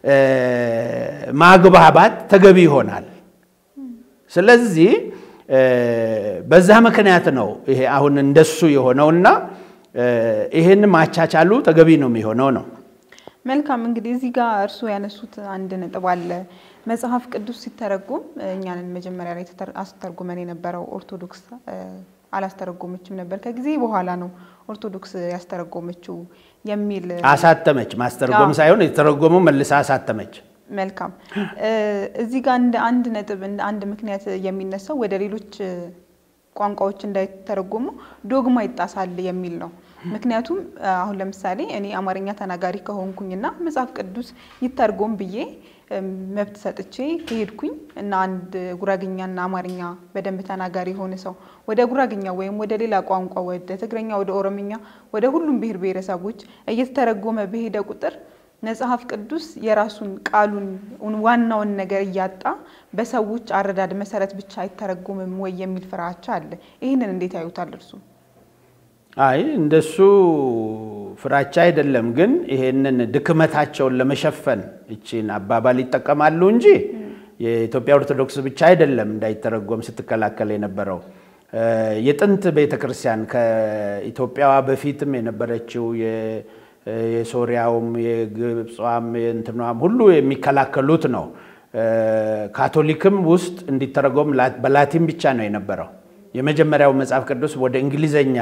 ማግባባት ተገቢ ይሆናል። ስለዚህ በዛ ምክንያት ነው ይሄ አሁን እንደሱ የሆነውና ይሄን ማቻቻሉ ተገቢ ነው የሚሆነው ነው። መልካም እንግዲህ እዚህ ጋር እርስዎ ያነሱት አንድ ነጥብ አለ። መጽሐፍ ቅዱስ ሲተረጎም እኛንን መጀመሪያ ላይ አስተርጉመን የነበረው ኦርቶዶክስ አላስተረጎመችም ነበር፣ ከጊዜ በኋላ ነው ኦርቶዶክስ ያስተረጎመችው የሚል አሳተመች። ማስተርጎም ሳይሆን የተረጎመው መልሳ አሳተመች። መልካም እዚህ ጋር እንደ አንድ ነጥብ እንደ አንድ ምክንያት የሚነሳው ወደ ሌሎች ቋንቋዎች እንዳይተረጎሙ ዶግማ ይጣሳል የሚል ነው። ምክንያቱም አሁን ለምሳሌ እኔ አማርኛ ተናጋሪ ከሆንኩኝና መጽሐፍ ቅዱስ ይተርጎም ብዬ መብት ሰጥቼ ከሄድኩኝ እና አንድ ጉራግኛና አማርኛ በደንብ ተናጋሪ የሆነ ሰው ወደ ጉራግኛ ወይም ወደ ሌላ ቋንቋ ወደ ትግረኛ፣ ወደ ኦሮምኛ፣ ወደ ሁሉም ብሔር ብሔረሰቦች እየተተረጎመ በሄደ ቁጥር መጽሐፍ ቅዱስ የራሱን ቃሉን ዋናውን ነገር እያጣ በሰዎች አረዳድ መሰረት ብቻ አይተረጎምም ወይ የሚል ፍራቻ አለ። ይህንን እንዴት ያዩታል እርሱ? አይ እንደሱ ፍራቻ አይደለም፣ ግን ይሄንን ድክመታቸውን ለመሸፈን እቺን አባባል ይጠቀማሉ እንጂ የኢትዮጵያ ኦርቶዶክስ ብቻ አይደለም እንዳይተረጎም ስትከላከል የነበረው የጥንት ቤተክርስቲያን ከኢትዮጵያዋ በፊትም የነበረችው የሶሪያውም የግብፅም የእንትኗም ሁሉ የሚከላከሉት ነው። ካቶሊክም ውስጥ እንዲተረጎም በላቲን ብቻ ነው የነበረው። የመጀመሪያው መጽሐፍ ቅዱስ ወደ እንግሊዘኛ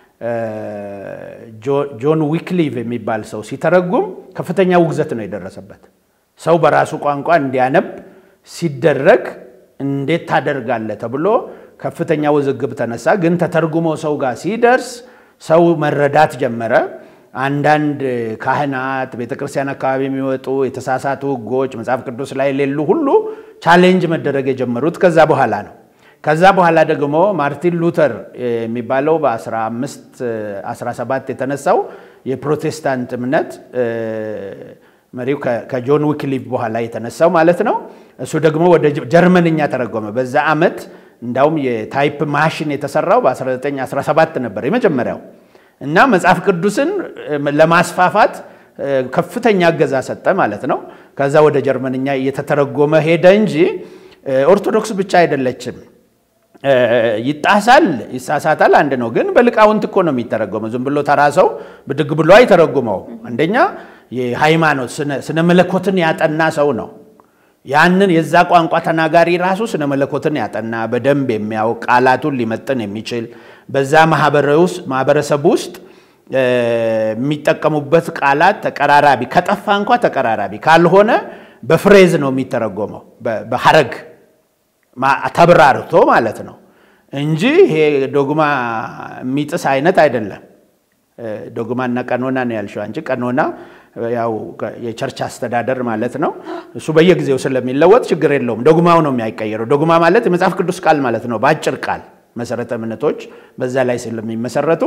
ጆን ዊክሊቭ የሚባል ሰው ሲተረጉም ከፍተኛ ውግዘት ነው የደረሰበት። ሰው በራሱ ቋንቋ እንዲያነብ ሲደረግ እንዴት ታደርጋለህ ተብሎ ከፍተኛ ውዝግብ ተነሳ። ግን ተተርጉሞ ሰው ጋር ሲደርስ ሰው መረዳት ጀመረ። አንዳንድ ካህናት ቤተክርስቲያን አካባቢ የሚወጡ የተሳሳቱ ሕጎች መጽሐፍ ቅዱስ ላይ የሌሉ ሁሉ ቻሌንጅ መደረግ የጀመሩት ከዛ በኋላ ነው። ከዛ በኋላ ደግሞ ማርቲን ሉተር የሚባለው በ1517 የተነሳው የፕሮቴስታንት እምነት መሪው ከጆን ዊክሊፍ በኋላ የተነሳው ማለት ነው። እሱ ደግሞ ወደ ጀርመንኛ ተረጎመ። በዛ ዓመት እንዳውም የታይፕ ማሽን የተሰራው በ1917 ነበር የመጀመሪያው እና መጽሐፍ ቅዱስን ለማስፋፋት ከፍተኛ እገዛ ሰጠ ማለት ነው። ከዛ ወደ ጀርመንኛ እየተተረጎመ ሄደ እንጂ ኦርቶዶክስ ብቻ አይደለችም። ይጣሳል፣ ይሳሳታል፣ አንድ ነው። ግን በሊቃውንት እኮ ነው የሚተረጎመው። ዝም ብሎ ተራ ሰው ብድግ ብሎ አይተረጉመው። አንደኛ የሃይማኖት ስነ መለኮትን ያጠና ሰው ነው። ያንን የዛ ቋንቋ ተናጋሪ ራሱ ስነ መለኮትን ያጠና በደንብ የሚያውቅ ቃላቱን ሊመጥን የሚችል በዛ ማህበረሰብ ውስጥ የሚጠቀሙበት ቃላት ተቀራራቢ ከጠፋ እንኳ ተቀራራቢ ካልሆነ በፍሬዝ ነው የሚተረጎመው በሐረግ ተብራርቶ ማለት ነው እንጂ ይሄ ዶግማ የሚጥስ አይነት አይደለም። ዶግማና ቀኖና ነው ያልሽው አንቺ። ቀኖና ያው የቸርች አስተዳደር ማለት ነው። እሱ በየጊዜው ስለሚለወጥ ችግር የለውም። ዶግማው ነው የሚያይቀየረው። ዶግማ ማለት የመጽሐፍ ቅዱስ ቃል ማለት ነው በአጭር ቃል መሰረተ እምነቶች በዛ ላይ ስለሚመሰረቱ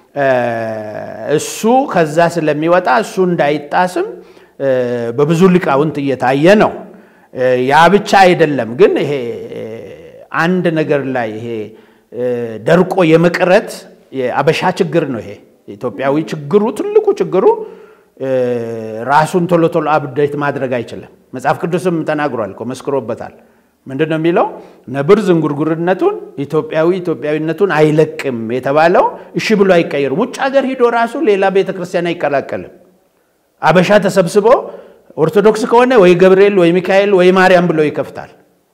እሱ ከዛ ስለሚወጣ እሱ እንዳይጣስም በብዙ ሊቃውንት እየታየ ነው። ያ ብቻ አይደለም ግን ይሄ አንድ ነገር ላይ ይሄ ደርቆ የመቅረት የአበሻ ችግር ነው። ይሄ ኢትዮጵያዊ ችግሩ ትልቁ ችግሩ ራሱን ቶሎ ቶሎ አብዴት ማድረግ አይችልም። መጽሐፍ ቅዱስም ተናግሯል እኮ መስክሮበታል። ምንድን ነው የሚለው? ነብር ዝንጉርጉርነቱን ኢትዮጵያዊ ኢትዮጵያዊነቱን አይለቅም የተባለው እሺ ብሎ አይቀየርም። ውጭ ሀገር ሂዶ ራሱ ሌላ ቤተ ክርስቲያን አይቀላቀልም። አበሻ ተሰብስቦ ኦርቶዶክስ ከሆነ ወይ ገብርኤል ወይ ሚካኤል ወይ ማርያም ብሎ ይከፍታል።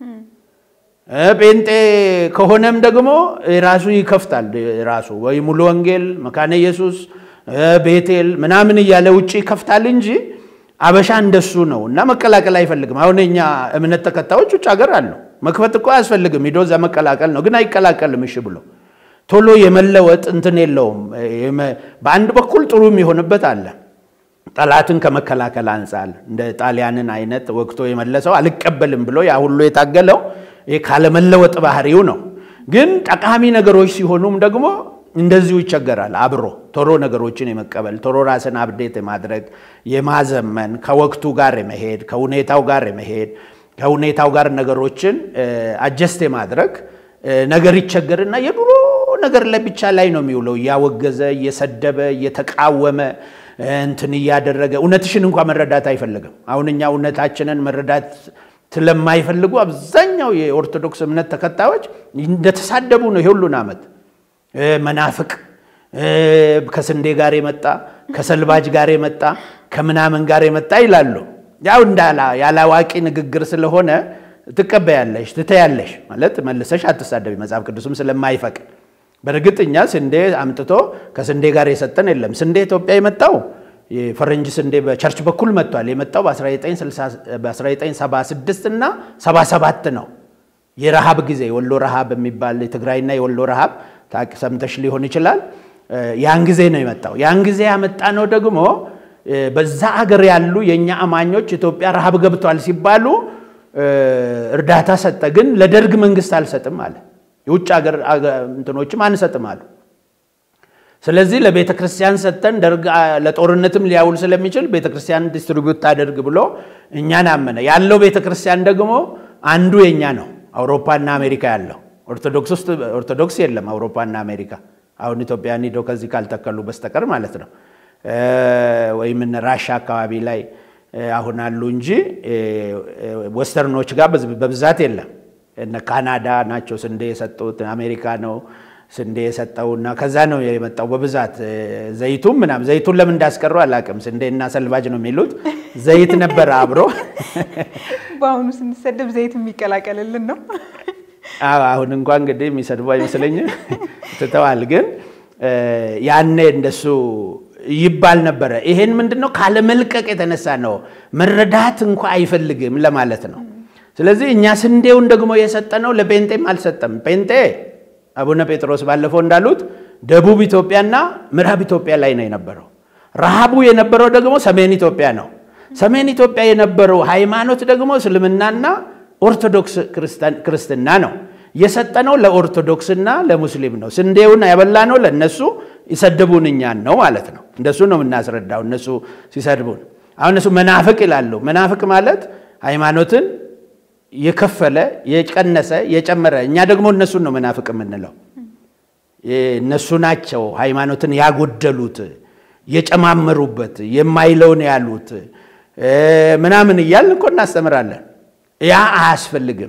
ጴንጤ ከሆነም ደግሞ ራሱ ይከፍታል። ራሱ ወይ ሙሉ ወንጌል፣ መካነ ኢየሱስ፣ ቤቴል ምናምን እያለ ውጭ ይከፍታል እንጂ አበሻ እንደሱ ነው እና መቀላቀል አይፈልግም። አሁን እኛ እምነት ተከታዮች ውጭ ሀገር አሉ። መክፈት እኮ አያስፈልግም። ሂዶ እዛ መቀላቀል ነው፣ ግን አይቀላቀልም። እሺ ብሎ ቶሎ የመለወጥ እንትን የለውም። በአንድ በኩል ጥሩ የሚሆንበት አለ። ጠላትን ከመከላከል አንጻር እንደ ጣሊያንን አይነት ወቅቶ የመለሰው አልቀበልም ብሎ ያ ሁሉ የታገለው ይህ ካለመለወጥ ባህሪው ነው። ግን ጠቃሚ ነገሮች ሲሆኑም ደግሞ እንደዚሁ ይቸገራል። አብሮ ቶሎ ነገሮችን የመቀበል ቶሎ ራስን አብዴት የማድረግ የማዘመን ከወቅቱ ጋር የመሄድ ከሁኔታው ጋር የመሄድ ከሁኔታው ጋር ነገሮችን አጀስት የማድረግ ነገር ይቸገርና የድሮ ነገር ላይ ብቻ ላይ ነው የሚውለው። እያወገዘ እየሰደበ እየተቃወመ እንትን እያደረገ እውነትሽን እንኳ መረዳት አይፈልግም። አሁን እኛ እውነታችንን መረዳት ስለማይፈልጉ አብዛኛው የኦርቶዶክስ እምነት ተከታዮች እንደተሳደቡ ነው የሁሉን ዓመት መናፍቅ ከስንዴ ጋር የመጣ ከሰልባጅ ጋር የመጣ ከምናምን ጋር የመጣ ይላሉ። ያው እንዳላ ያለ አዋቂ ንግግር ስለሆነ ትቀበያለሽ፣ ትተያለሽ ማለት መልሰሽ አትሳደቢ፣ መጽሐፍ ቅዱስም ስለማይፈቅድ። በእርግጥ እኛ ስንዴ አምጥቶ ከስንዴ ጋር የሰጠን የለም። ስንዴ ኢትዮጵያ የመጣው የፈረንጅ ስንዴ በቸርች በኩል መጥቷል። የመጣው በ1976 እና 77 ነው። የረሃብ ጊዜ የወሎ ረሃብ የሚባል የትግራይና የወሎ ረሃብ ሰምተሽ ሊሆን ይችላል። ያን ጊዜ ነው የመጣው። ያን ጊዜ ያመጣ ነው ደግሞ በዛ አገር ያሉ የእኛ አማኞች ኢትዮጵያ ረሃብ ገብቷል ሲባሉ እርዳታ ሰጠ። ግን ለደርግ መንግስት አልሰጥም አለ። የውጭ ሀገር እንትኖችም አንሰጥም አሉ። ስለዚህ ለቤተ ክርስቲያን ሰጥተን ደርግ ለጦርነትም ሊያውል ስለሚችል ቤተ ክርስቲያን ዲስትሪቢዩት ታደርግ ብሎ እኛን አመነ። ያለው ቤተ ክርስቲያን ደግሞ አንዱ የኛ ነው፣ አውሮፓና አሜሪካ ያለው ኦርቶዶክስ ውስጥ ኦርቶዶክስ የለም አውሮፓና አሜሪካ። አሁን ኢትዮጵያን ሂደው ከዚህ ካልተከሉ በስተቀር ማለት ነው። ወይም ራሻ አካባቢ ላይ አሁን አሉ እንጂ ወስተርኖች ጋር በብዛት የለም። እነ ካናዳ ናቸው ስንዴ የሰጡት፣ አሜሪካ ነው ስንዴ የሰጠውና ከዛ ነው የመጣው በብዛት ዘይቱም ምናምን። ዘይቱን ለምን እንዳስቀሩ አላውቅም። ስንዴና ሰልባጅ ነው የሚሉት። ዘይት ነበረ አብሮ። በአሁኑ ስንሰደብ ዘይት የሚቀላቀልልን ነው። አሁን እንኳ እንግዲህ የሚሰድቡ አይመስለኝም ትተዋል። ግን ያኔ እንደሱ ይባል ነበረ። ይሄን ምንድን ነው ካለመልቀቅ የተነሳ ነው። መረዳት እንኳ አይፈልግም ለማለት ነው። ስለዚህ እኛ ስንዴውን ደግሞ የሰጠነው ለጴንጤም አልሰጠም። ጴንጤ አቡነ ጴጥሮስ ባለፈው እንዳሉት ደቡብ ኢትዮጵያና ምዕራብ ኢትዮጵያ ላይ ነው የነበረው። ረሃቡ የነበረው ደግሞ ሰሜን ኢትዮጵያ ነው። ሰሜን ኢትዮጵያ የነበረው ሃይማኖት ደግሞ እስልምናና ኦርቶዶክስ ክርስትና ነው። የሰጠነው ለኦርቶዶክስና ለሙስሊም ነው። ስንዴውን ያበላነው ለእነሱ ይሰድቡን እኛን ነው ማለት ነው። እንደሱ ነው የምናስረዳው። እነሱ ሲሰድቡን አሁን እነሱ መናፍቅ ይላሉ። መናፍቅ ማለት ሃይማኖትን የከፈለ የቀነሰ የጨመረ፣ እኛ ደግሞ እነሱን ነው መናፍቅ የምንለው። እነሱ ናቸው ሃይማኖትን ያጎደሉት፣ የጨማመሩበት፣ የማይለውን ያሉት ምናምን እያልን እኮ እናስተምራለን። ያ አያስፈልግም።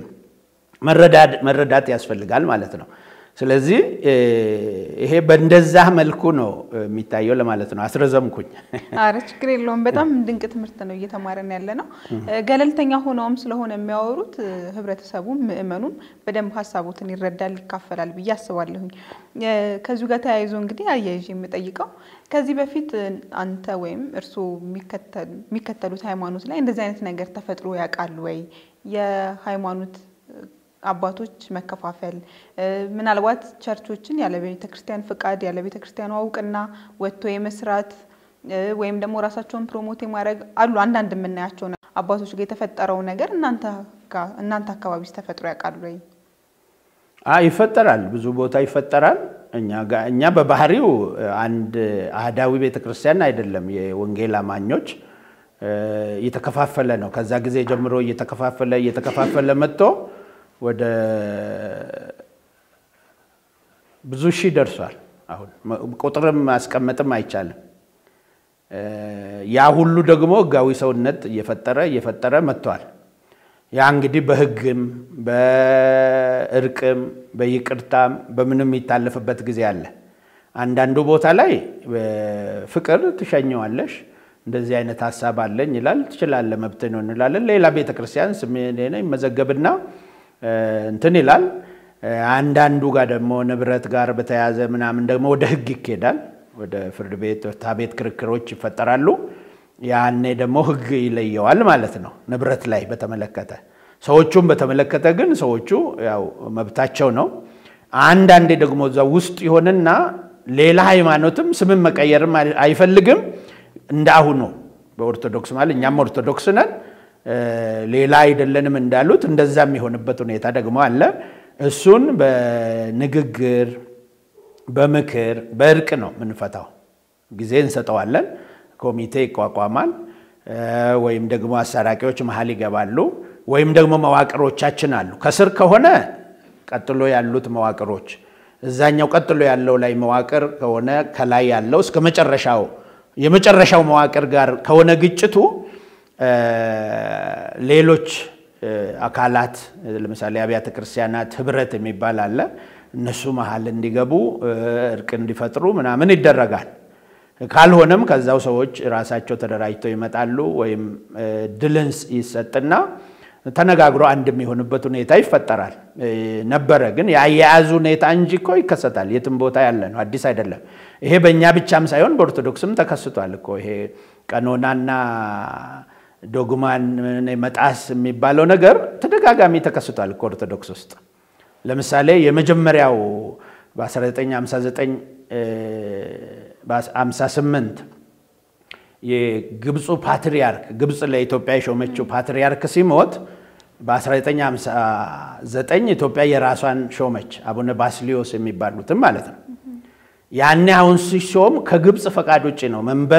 መረዳት ያስፈልጋል ማለት ነው። ስለዚህ ይሄ በእንደዛ መልኩ ነው የሚታየው ለማለት ነው። አስረዘምኩኝ። አረ ችግር የለውም። በጣም ድንቅ ትምህርት ነው እየተማረን ያለ ነው። ገለልተኛ ሆነውም ስለሆነ የሚያወሩት ህብረተሰቡም ምእመኑም በደንብ ሀሳቦትን ይረዳል፣ ይካፈላል ብዬ አስባለሁኝ። ከዚሁ ጋር ተያይዞ እንግዲህ አያይዤ የምጠይቀው ከዚህ በፊት አንተ ወይም እርስዎ የሚከተሉት ሃይማኖት ላይ እንደዚህ አይነት ነገር ተፈጥሮ ያውቃል ወይ? የሃይማኖት አባቶች መከፋፈል ምናልባት ቸርቾችን ያለ ቤተ ክርስቲያን ፍቃድ ያለ ቤተ ክርስቲያኑ እውቅና ወጥቶ የመስራት ወይም ደግሞ ራሳቸውን ፕሮሞት የማድረግ አሉ አንዳንድ የምናያቸው አባቶች ጋር የተፈጠረው ነገር እናንተ አካባቢ ተፈጥሮ ያውቃሉ ወይ? ይፈጠራል፣ ብዙ ቦታ ይፈጠራል። እኛ በባህሪው አንድ አህዳዊ ቤተ ክርስቲያን አይደለም። የወንጌል አማኞች እየተከፋፈለ ነው። ከዛ ጊዜ ጀምሮ እየተከፋፈለ እየተከፋፈለ መጥቶ ወደ ብዙ ሺህ ደርሷል። አሁን ቁጥርም ማስቀመጥም አይቻልም። ያ ሁሉ ደግሞ ሕጋዊ ሰውነት እየፈጠረ እየፈጠረ መጥቷል። ያ እንግዲህ በሕግም በእርቅም በይቅርታም በምንም የሚታለፍበት ጊዜ አለ። አንዳንዱ ቦታ ላይ ፍቅር ትሸኘዋለሽ እንደዚህ አይነት ሀሳብ አለኝ ይላል። ትችላለህ፣ መብት ነው እንላለን። ሌላ ቤተክርስቲያን ስሜ ይመዘገብና እንትን ይላል። አንዳንዱ ጋር ደግሞ ንብረት ጋር በተያያዘ ምናምን ደግሞ ወደ ህግ ይኬዳል። ወደ ፍርድ ቤት ፍትሐ ቤት ክርክሮች ይፈጠራሉ። ያኔ ደግሞ ህግ ይለየዋል ማለት ነው። ንብረት ላይ በተመለከተ ሰዎቹን በተመለከተ ግን ሰዎቹ ያው መብታቸው ነው። አንዳንዴ ደግሞ እዛ ውስጥ ይሆንና ሌላ ሃይማኖትም ስምን መቀየርም አይፈልግም እንደ አሁኑ በኦርቶዶክስ ማለት እኛም ኦርቶዶክስ ነን ሌላ አይደለንም እንዳሉት እንደዛ የሚሆንበት ሁኔታ ደግሞ አለ። እሱን በንግግር በምክር በእርቅ ነው የምንፈታው። ጊዜ እንሰጠዋለን። ኮሚቴ ይቋቋማል። ወይም ደግሞ አሰራቂዎች መሀል ይገባሉ። ወይም ደግሞ መዋቅሮቻችን አሉ። ከስር ከሆነ ቀጥሎ ያሉት መዋቅሮች እዛኛው ቀጥሎ ያለው ላይ መዋቅር ከሆነ ከላይ ያለው እስከ መጨረሻው የመጨረሻው መዋቅር ጋር ከሆነ ግጭቱ ሌሎች አካላት ለምሳሌ አብያተ ክርስቲያናት ህብረት የሚባል አለ። እነሱ መሀል እንዲገቡ እርቅ እንዲፈጥሩ ምናምን ይደረጋል። ካልሆነም ከዛው ሰዎች ራሳቸው ተደራጅተው ይመጣሉ። ወይም ድልንስ ይሰጥና ተነጋግሮ አንድ የሚሆንበት ሁኔታ ይፈጠራል። ነበረ ግን የአያያዙ ሁኔታ እንጂ እኮ ይከሰታል። የትም ቦታ ያለ ነው፣ አዲስ አይደለም። ይሄ በእኛ ብቻም ሳይሆን በኦርቶዶክስም ተከስቷል እኮ ይሄ ቀኖናና ዶግማን መጣስ የሚባለው ነገር ተደጋጋሚ ተከስቷል እኮ ኦርቶዶክስ ውስጥ። ለምሳሌ የመጀመሪያው በ1959 በ58 የግብፁ ፓትሪያርክ ግብፅ ለኢትዮጵያ የሾመችው ፓትሪያርክ ሲሞት በ1959 ኢትዮጵያ የራሷን ሾመች። አቡነ ባስሊዮስ የሚባሉትም ማለት ነው። ያኔ አሁን ሲሾም ከግብፅ ፈቃድ ውጭ ነው።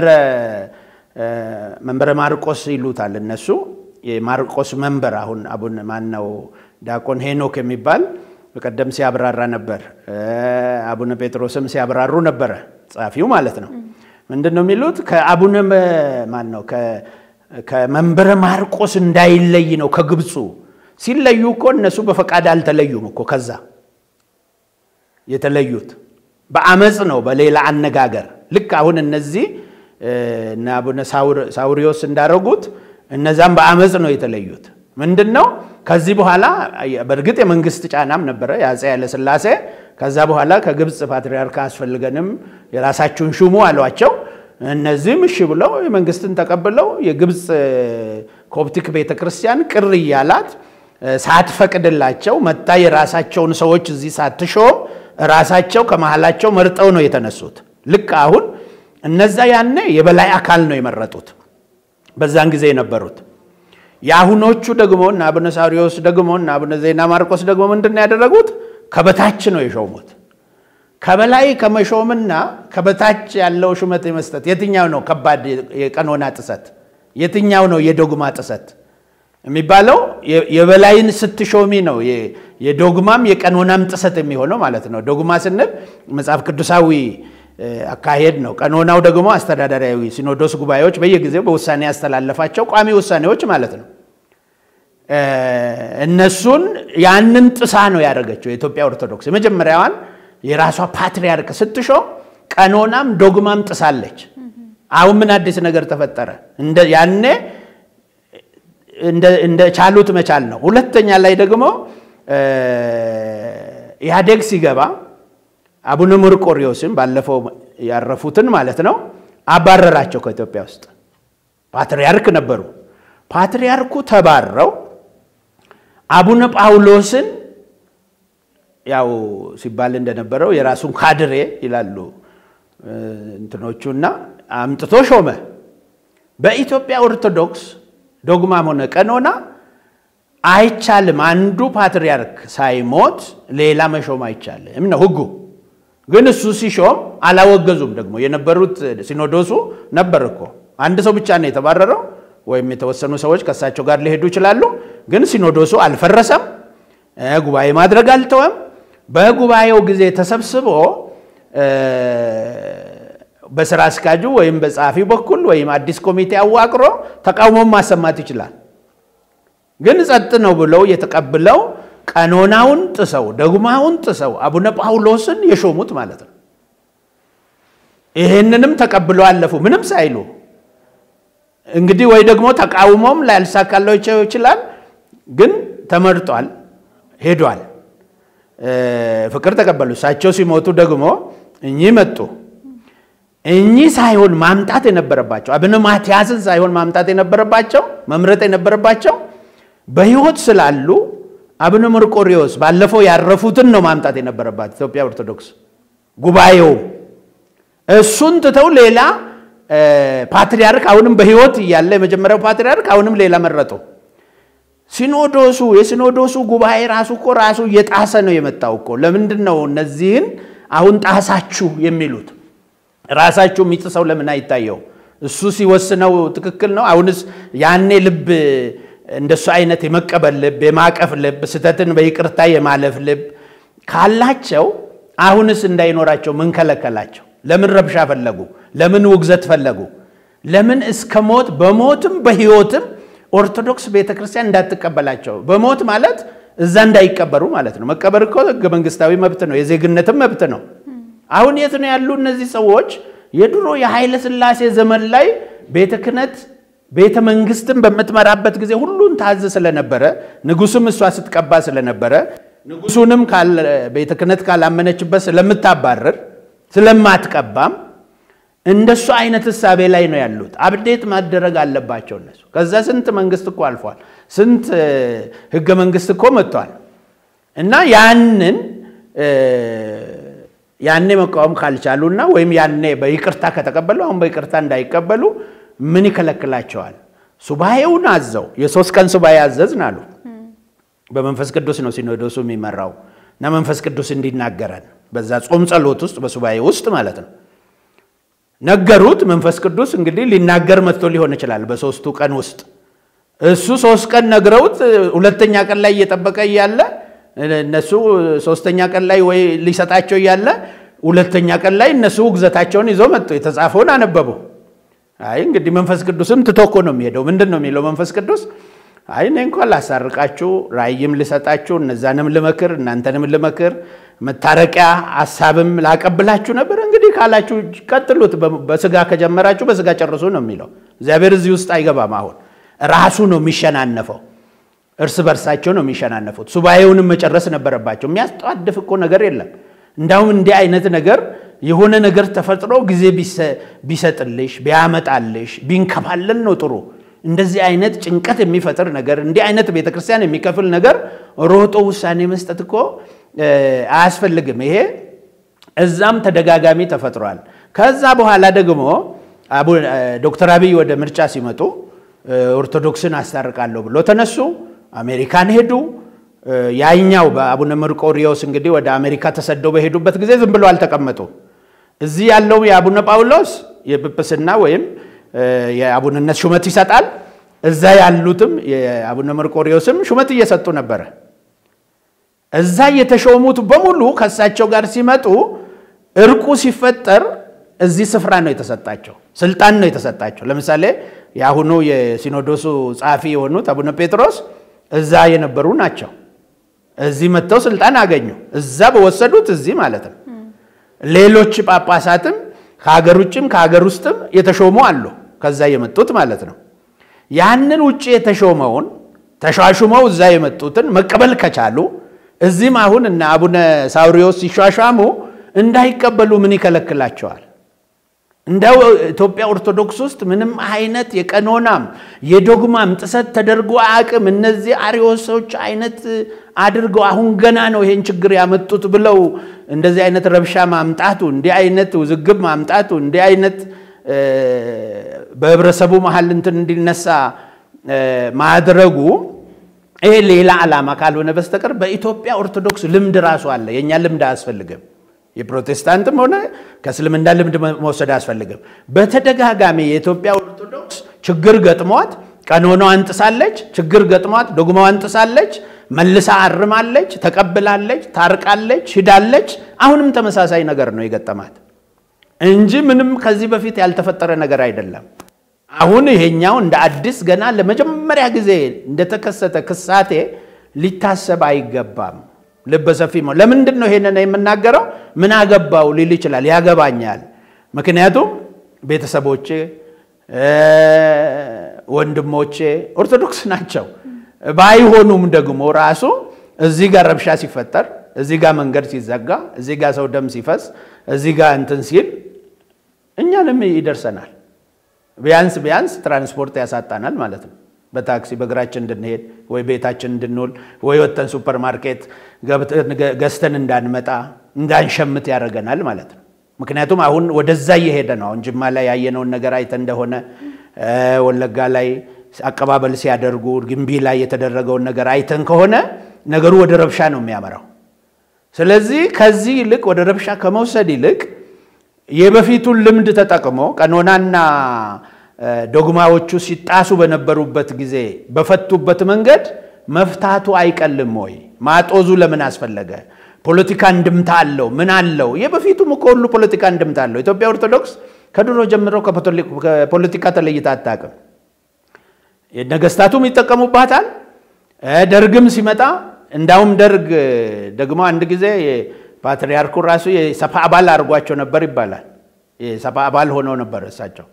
መንበረ ማርቆስ ይሉታል እነሱ። የማርቆስ መንበር አሁን አቡነ ማነው ዲያቆን ሄኖክ የሚባል በቀደም ሲያብራራ ነበር። አቡነ ጴጥሮስም ሲያብራሩ ነበረ፣ ጸሐፊው ማለት ነው። ምንድን ነው የሚሉት? ከአቡነ ማን ነው ከመንበረ ማርቆስ እንዳይለይ ነው ከግብፁ። ሲለዩ እኮ እነሱ በፈቃድ አልተለዩም እኮ ከዛ የተለዩት በአመፅ ነው። በሌላ አነጋገር ልክ አሁን እነዚህ እነ አቡነ ሳውሪዎስ እንዳረጉት እነዛም በአመፅ ነው የተለዩት። ምንድን ነው ከዚህ በኋላ በእርግጥ የመንግስት ጫናም ነበረ የአፄ ኃይለሥላሴ። ከዛ በኋላ ከግብፅ ፓትርያርክ አያስፈልገንም የራሳችሁን ሹሙ አሏቸው። እነዚህም እሺ ብለው የመንግስትን ተቀብለው የግብፅ ኮፕቲክ ቤተክርስቲያን ቅር እያላት ሳትፈቅድላቸው መታ የራሳቸውን ሰዎች እዚህ ሳትሾም ራሳቸው ከመሃላቸው መርጠው ነው የተነሱት። ልክ አሁን እነዛ ያኔ የበላይ አካል ነው የመረጡት በዛን ጊዜ የነበሩት። የአሁኖቹ ደግሞ እና አቡነ ሳዊሮስ ደግሞ እና አቡነ ዜና ማርቆስ ደግሞ ምንድን ነው ያደረጉት? ከበታች ነው የሾሙት። ከበላይ ከመሾምና ከበታች ያለው ሹመት የመስጠት የትኛው ነው ከባድ የቀኖና ጥሰት? የትኛው ነው የዶግማ ጥሰት የሚባለው? የበላይን ስትሾሚ ነው የዶግማም የቀኖናም ጥሰት የሚሆነው ማለት ነው። ዶግማ ስንል መጽሐፍ ቅዱሳዊ አካሄድ ነው። ቀኖናው ደግሞ አስተዳደራዊ ሲኖዶስ ጉባኤዎች በየጊዜው በውሳኔ ያስተላለፋቸው ቋሚ ውሳኔዎች ማለት ነው። እነሱን ያንን ጥሳ ነው ያደረገችው የኢትዮጵያ ኦርቶዶክስ። የመጀመሪያዋን የራሷ ፓትርያርክ ስትሾም ቀኖናም ዶግማም ጥሳለች። አሁን ምን አዲስ ነገር ተፈጠረ? ያኔ እንደ ቻሉት መቻል ነው። ሁለተኛ ላይ ደግሞ ኢህአዴግ ሲገባ አቡነ መርቆሪዎስን ባለፈው ያረፉትን ማለት ነው አባረራቸው ከኢትዮጵያ ውስጥ። ፓትርያርክ ነበሩ። ፓትርያርኩ ተባረው አቡነ ጳውሎስን ያው ሲባል እንደነበረው የራሱን ካድሬ ይላሉ እንትኖቹና አምጥቶ ሾመ። በኢትዮጵያ ኦርቶዶክስ ዶግማም ሆነ ቀኖና አይቻልም። አንዱ ፓትርያርክ ሳይሞት ሌላ መሾም አይቻልም ነው ሕጉ። ግን እሱ ሲሾም አላወገዙም። ደግሞ የነበሩት ሲኖዶሱ ነበር እኮ አንድ ሰው ብቻ ነው የተባረረው፣ ወይም የተወሰኑ ሰዎች ከእሳቸው ጋር ሊሄዱ ይችላሉ። ግን ሲኖዶሱ አልፈረሰም፣ ጉባኤ ማድረግ አልተወም። በጉባኤው ጊዜ ተሰብስቦ በስራ አስኪያጁ ወይም በጸሐፊ በኩል ወይም አዲስ ኮሚቴ አዋቅሮ ተቃውሞም ማሰማት ይችላል። ግን ጸጥ ነው ብለው የተቀብለው ቀኖናውን ጥሰው ደግማውን ጥሰው አቡነ ጳውሎስን የሾሙት ማለት ነው። ይህንንም ተቀብለው አለፉ ምንም ሳይሉ። እንግዲህ ወይ ደግሞ ተቃውሞም ላያልሳካላቸው ይችላል። ግን ተመርጧል፣ ሄዷል። ፍቅር ተቀበሉ። እሳቸው ሲሞቱ ደግሞ እኚህ መጡ። እኚህ ሳይሆን ማምጣት የነበረባቸው አቡነ ማትያስን ሳይሆን ማምጣት የነበረባቸው መምረጥ የነበረባቸው በሕይወት ስላሉ አቡነ መርቆሪዎስ ባለፈው ያረፉትን ነው ማምጣት የነበረባት ኢትዮጵያ ኦርቶዶክስ ጉባኤው። እሱን ትተው ሌላ ፓትርያርክ አሁንም በሕይወት እያለ የመጀመሪያው ፓትርያርክ አሁንም ሌላ መረጡ። ሲኖዶሱ የሲኖዶሱ ጉባኤ ራሱ እኮ ራሱ እየጣሰ ነው የመጣው እኮ። ለምንድን ነው እነዚህን አሁን ጣሳችሁ የሚሉት? ራሳችሁ የሚጥሰው ለምን አይታየው? እሱ ሲወስነው ትክክል ነው። አሁንስ ያኔ ልብ እንደሱ አይነት የመቀበል ልብ፣ የማቀፍ ልብ፣ ስህተትን በይቅርታ የማለፍ ልብ ካላቸው አሁንስ እንዳይኖራቸው ምን ከለከላቸው? ለምን ረብሻ ፈለጉ? ለምን ውግዘት ፈለጉ? ለምን እስከ ሞት በሞትም በሕይወትም ኦርቶዶክስ ቤተክርስቲያን እንዳትቀበላቸው። በሞት ማለት እዛ እንዳይቀበሩ ማለት ነው። መቀበር እኮ ሕገ መንግስታዊ መብት ነው፣ የዜግነትም መብት ነው። አሁን የት ነው ያሉ እነዚህ ሰዎች? የድሮ የኃይለ ሥላሴ ዘመን ላይ ቤተ ክህነት ቤተ መንግስትን በምትመራበት ጊዜ ሁሉን ታዝ ስለነበረ ንጉሱም እሷ ስትቀባ ስለነበረ ንጉሱንም ቤተ ክህነት ካላመነችበት ስለምታባረር ስለማትቀባም እንደሱ አይነት እሳቤ ላይ ነው ያሉት። አብዴት ማደረግ አለባቸው እነሱ። ከዛ ስንት መንግስት እኮ አልፏል። ስንት ህገ መንግስት እኮ መጥቷል። እና ያንን ያኔ መቃወም ካልቻሉና ወይም ያኔ በይቅርታ ከተቀበሉ አሁን በይቅርታ እንዳይቀበሉ ምን ይከለክላቸዋል? ሱባኤውን አዘው የሶስት ቀን ሱባኤ አዘዝን አሉ። በመንፈስ ቅዱስ ነው ሲኖዶሱ የሚመራው እና መንፈስ ቅዱስ እንዲናገረን በዛ ጾም ጸሎት ውስጥ በሱባኤ ውስጥ ማለት ነው። ነገሩት። መንፈስ ቅዱስ እንግዲህ ሊናገር መጥቶ ሊሆን ይችላል በሶስቱ ቀን ውስጥ እሱ ሶስት ቀን ነግረውት ሁለተኛ ቀን ላይ እየጠበቀ እያለ እነሱ ሶስተኛ ቀን ላይ ወይ ሊሰጣቸው እያለ ሁለተኛ ቀን ላይ እነሱ ውግዘታቸውን ይዘው መጡ። የተጻፈውን አነበቡ። አይ እንግዲህ መንፈስ ቅዱስም ትቶ እኮ ነው የሚሄደው። ምንድን ነው የሚለው መንፈስ ቅዱስ? አይ እኔ እንኳን ላሳርቃችሁ፣ ራእይም ልሰጣችሁ፣ እነዛንም ልመክር፣ እናንተንም ልመክር፣ መታረቂያ ሀሳብም ላቀብላችሁ ነበር። እንግዲህ ካላችሁ ቀጥሉት፣ በስጋ ከጀመራችሁ በስጋ ጨርሱ ነው የሚለው። እግዚአብሔር እዚህ ውስጥ አይገባም። አሁን ራሱ ነው የሚሸናነፈው። እርስ በርሳቸው ነው የሚሸናነፉት። ሱባኤውንም መጨረስ ነበረባቸው። የሚያስጠዋድፍ እኮ ነገር የለም። እንዳውም እንዲህ አይነት ነገር የሆነ ነገር ተፈጥሮ ጊዜ ቢሰጥልሽ ቢያመጣልሽ ቢንከባለል ነው ጥሩ። እንደዚህ አይነት ጭንቀት የሚፈጥር ነገር እንዲህ አይነት ቤተክርስቲያን የሚከፍል ነገር ሮጦ ውሳኔ መስጠት እኮ አያስፈልግም። ይሄ እዛም ተደጋጋሚ ተፈጥሯል። ከዛ በኋላ ደግሞ ዶክተር አብይ ወደ ምርጫ ሲመጡ ኦርቶዶክስን አስታርቃለሁ ብሎ ተነሱ። አሜሪካን ሄዱ። ያኛው በአቡነ መርቆሪዎስ እንግዲህ ወደ አሜሪካ ተሰደው በሄዱበት ጊዜ ዝም ብሎ አልተቀመጡ። እዚህ ያለው የአቡነ ጳውሎስ የጵጵስና ወይም የአቡንነት ሹመት ይሰጣል። እዛ ያሉትም የአቡነ መርቆሪዎስም ሹመት እየሰጡ ነበረ። እዛ የተሾሙት በሙሉ ከእሳቸው ጋር ሲመጡ እርቁ ሲፈጠር እዚህ ስፍራ ነው የተሰጣቸው፣ ስልጣን ነው የተሰጣቸው። ለምሳሌ የአሁኑ የሲኖዶሱ ጸሐፊ የሆኑት አቡነ ጴጥሮስ እዛ የነበሩ ናቸው። እዚህ መጥተው ስልጣን አገኙ። እዛ በወሰዱት እዚህ ማለት ነው። ሌሎች ጳጳሳትም ከሀገር ውጭም ከሀገር ውስጥም የተሾሙ አሉ። ከዛ የመጡት ማለት ነው። ያንን ውጭ የተሾመውን ተሿሹመው እዛ የመጡትን መቀበል ከቻሉ እዚህም አሁን እነ አቡነ ሳውሪዎስ ሲሿሿሙ እንዳይቀበሉ ምን ይከለክላቸዋል? እንደው ኢትዮጵያ ኦርቶዶክስ ውስጥ ምንም አይነት የቀኖናም የዶግማም ጥሰት ተደርጎ አያውቅም። እነዚህ አሪዮሶች አይነት አድርገው አሁን ገና ነው ይሄን ችግር ያመጡት ብለው እንደዚህ አይነት ረብሻ ማምጣቱ፣ እንዲህ አይነት ውዝግብ ማምጣቱ፣ እንዲህ አይነት በህብረተሰቡ መሀል እንትን እንዲነሳ ማድረጉ ይሄ ሌላ ዓላማ ካልሆነ በስተቀር በኢትዮጵያ ኦርቶዶክስ ልምድ ራሱ አለ። የእኛ ልምድ አያስፈልግም። የፕሮቴስታንትም ሆነ ከእስልምና ልምድ መውሰድ አያስፈልግም። በተደጋጋሚ የኢትዮጵያ ኦርቶዶክስ ችግር ገጥሟት ቀኖናዋን ጥሳለች፣ ችግር ገጥሟት ዶግማዋን ጥሳለች፣ መልሳ አርማለች፣ ተቀብላለች፣ ታርቃለች፣ ሂዳለች። አሁንም ተመሳሳይ ነገር ነው የገጠማት እንጂ ምንም ከዚህ በፊት ያልተፈጠረ ነገር አይደለም። አሁን ይሄኛው እንደ አዲስ ገና ለመጀመሪያ ጊዜ እንደተከሰተ ክሳቴ ሊታሰብ አይገባም። ልበሰፊ ለምንድን ነው ይሄንን የምናገረው? ምን አገባው ሊል ይችላል። ያገባኛል። ምክንያቱም ቤተሰቦቼ፣ ወንድሞቼ ኦርቶዶክስ ናቸው። ባይሆኑም ደግሞ ራሱ እዚህ ጋር ረብሻ ሲፈጠር፣ እዚህ ጋር መንገድ ሲዘጋ፣ እዚህ ጋር ሰው ደም ሲፈስ፣ እዚህ ጋር እንትን ሲል እኛንም ይደርሰናል። ቢያንስ ቢያንስ ትራንስፖርት ያሳጣናል ማለት ነው። በታክሲ በእግራችን እንድንሄድ ወይ ቤታችን እንድንውል ወይ ወጥተን ሱፐር ማርኬት ገዝተን እንዳንመጣ እንዳንሸምት ያደርገናል ማለት ነው። ምክንያቱም አሁን ወደዛ እየሄደ ነው። አሁን ጅማ ላይ ያየነውን ነገር አይተን እንደሆነ ወለጋ ላይ አቀባበል ሲያደርጉ፣ ግንቢ ላይ የተደረገውን ነገር አይተን ከሆነ ነገሩ ወደ ረብሻ ነው የሚያመራው። ስለዚህ ከዚህ ይልቅ ወደ ረብሻ ከመውሰድ ይልቅ የበፊቱን ልምድ ተጠቅሞ ቀኖናና ዶግማዎቹ ሲጣሱ በነበሩበት ጊዜ በፈቱበት መንገድ መፍታቱ አይቀልም ወይ? ማጦዙ ለምን አስፈለገ? ፖለቲካ እንድምታ አለው ምን አለው? የበፊቱም እኮ ሁሉ ፖለቲካ እንድምታ አለው። ኢትዮጵያ ኦርቶዶክስ ከድሮ ጀምሮ ከፖለቲካ ተለይታ አታውቅም። ነገስታቱም ይጠቀሙባታል። ደርግም ሲመጣ እንዳውም ደርግ ደግሞ አንድ ጊዜ ፓትርያርኩ ራሱ የሰፓ አባል አድርጓቸው ነበር ይባላል። የሰፓ አባል ሆነው ነበር እሳቸው።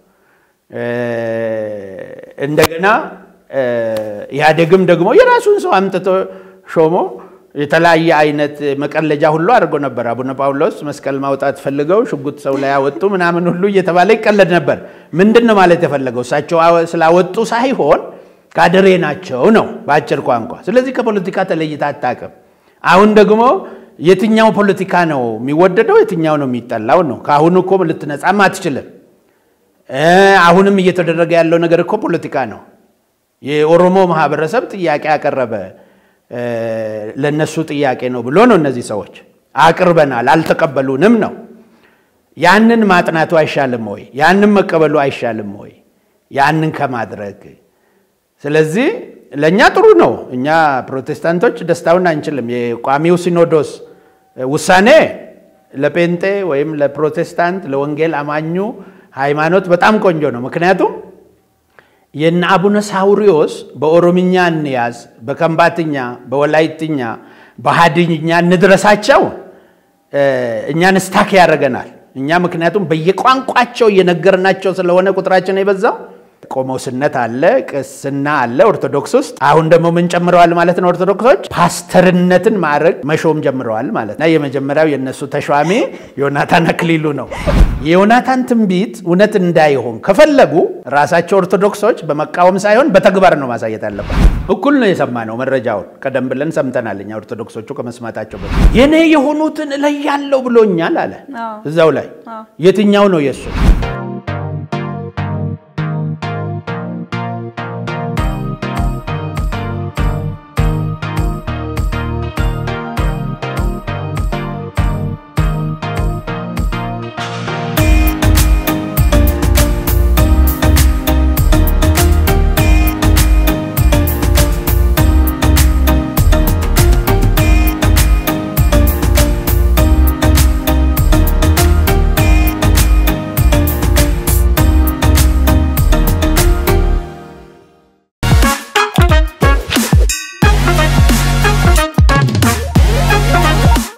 እንደገና ኢህአዴግም ደግሞ የራሱን ሰው አምጥቶ ሾሞ የተለያየ አይነት መቀለጃ ሁሉ አድርጎ ነበር። አቡነ ጳውሎስ መስቀል ማውጣት ፈልገው ሽጉጥ ሰው ላይ ያወጡ ምናምን ሁሉ እየተባለ ይቀለድ ነበር። ምንድን ነው ማለት የፈለገው? እሳቸው ስላወጡ ሳይሆን ካድሬ ናቸው ነው በአጭር ቋንቋ። ስለዚህ ከፖለቲካ ተለይታ አታውቅም። አሁን ደግሞ የትኛው ፖለቲካ ነው የሚወደደው የትኛው ነው የሚጠላው ነው። ከአሁኑ እኮ ልትነጻም አትችልም። አሁንም እየተደረገ ያለው ነገር እኮ ፖለቲካ ነው። የኦሮሞ ማህበረሰብ ጥያቄ ያቀረበ ለነሱ ጥያቄ ነው ብሎ ነው እነዚህ ሰዎች አቅርበናል፣ አልተቀበሉንም ነው። ያንን ማጥናቱ አይሻልም ወይ? ያንን መቀበሉ አይሻልም ወይ? ያንን ከማድረግ ስለዚህ ለእኛ ጥሩ ነው። እኛ ፕሮቴስታንቶች ደስታውን አንችልም። የቋሚው ሲኖዶስ ውሳኔ ለጴንጤ ወይም ለፕሮቴስታንት ለወንጌል አማኙ ሃይማኖት በጣም ቆንጆ ነው። ምክንያቱም የነ አቡነ ሳውሪዎስ በኦሮምኛ እንያዝ፣ በከምባትኛ፣ በወላይትኛ፣ በሀድኛ እንድረሳቸው እኛን ስታክ ያደርገናል። እኛ ምክንያቱም በየቋንቋቸው እየነገርናቸው ስለሆነ ቁጥራችን የበዛው ቆሞስነት አለ፣ ቅስና አለ ኦርቶዶክስ ውስጥ። አሁን ደግሞ ምን ጨምረዋል ማለት ነው? ኦርቶዶክሶች ፓስተርነትን ማድረግ መሾም ጀምረዋል ማለት ነው። የመጀመሪያው የእነሱ ተሿሚ ዮናታን አክሊሉ ነው። የዮናታን ትንቢት እውነት እንዳይሆን ከፈለጉ ራሳቸው ኦርቶዶክሶች በመቃወም ሳይሆን በተግባር ነው ማሳየት አለበት። እኩል ነው የሰማነው መረጃውን ቀደም ብለን ሰምተናል። እኛ ኦርቶዶክሶቹ ከመስማታቸው በፊት የኔ የሆኑትን እለያለሁ ብሎኛል አለ። እዛው ላይ የትኛው ነው የእሱ?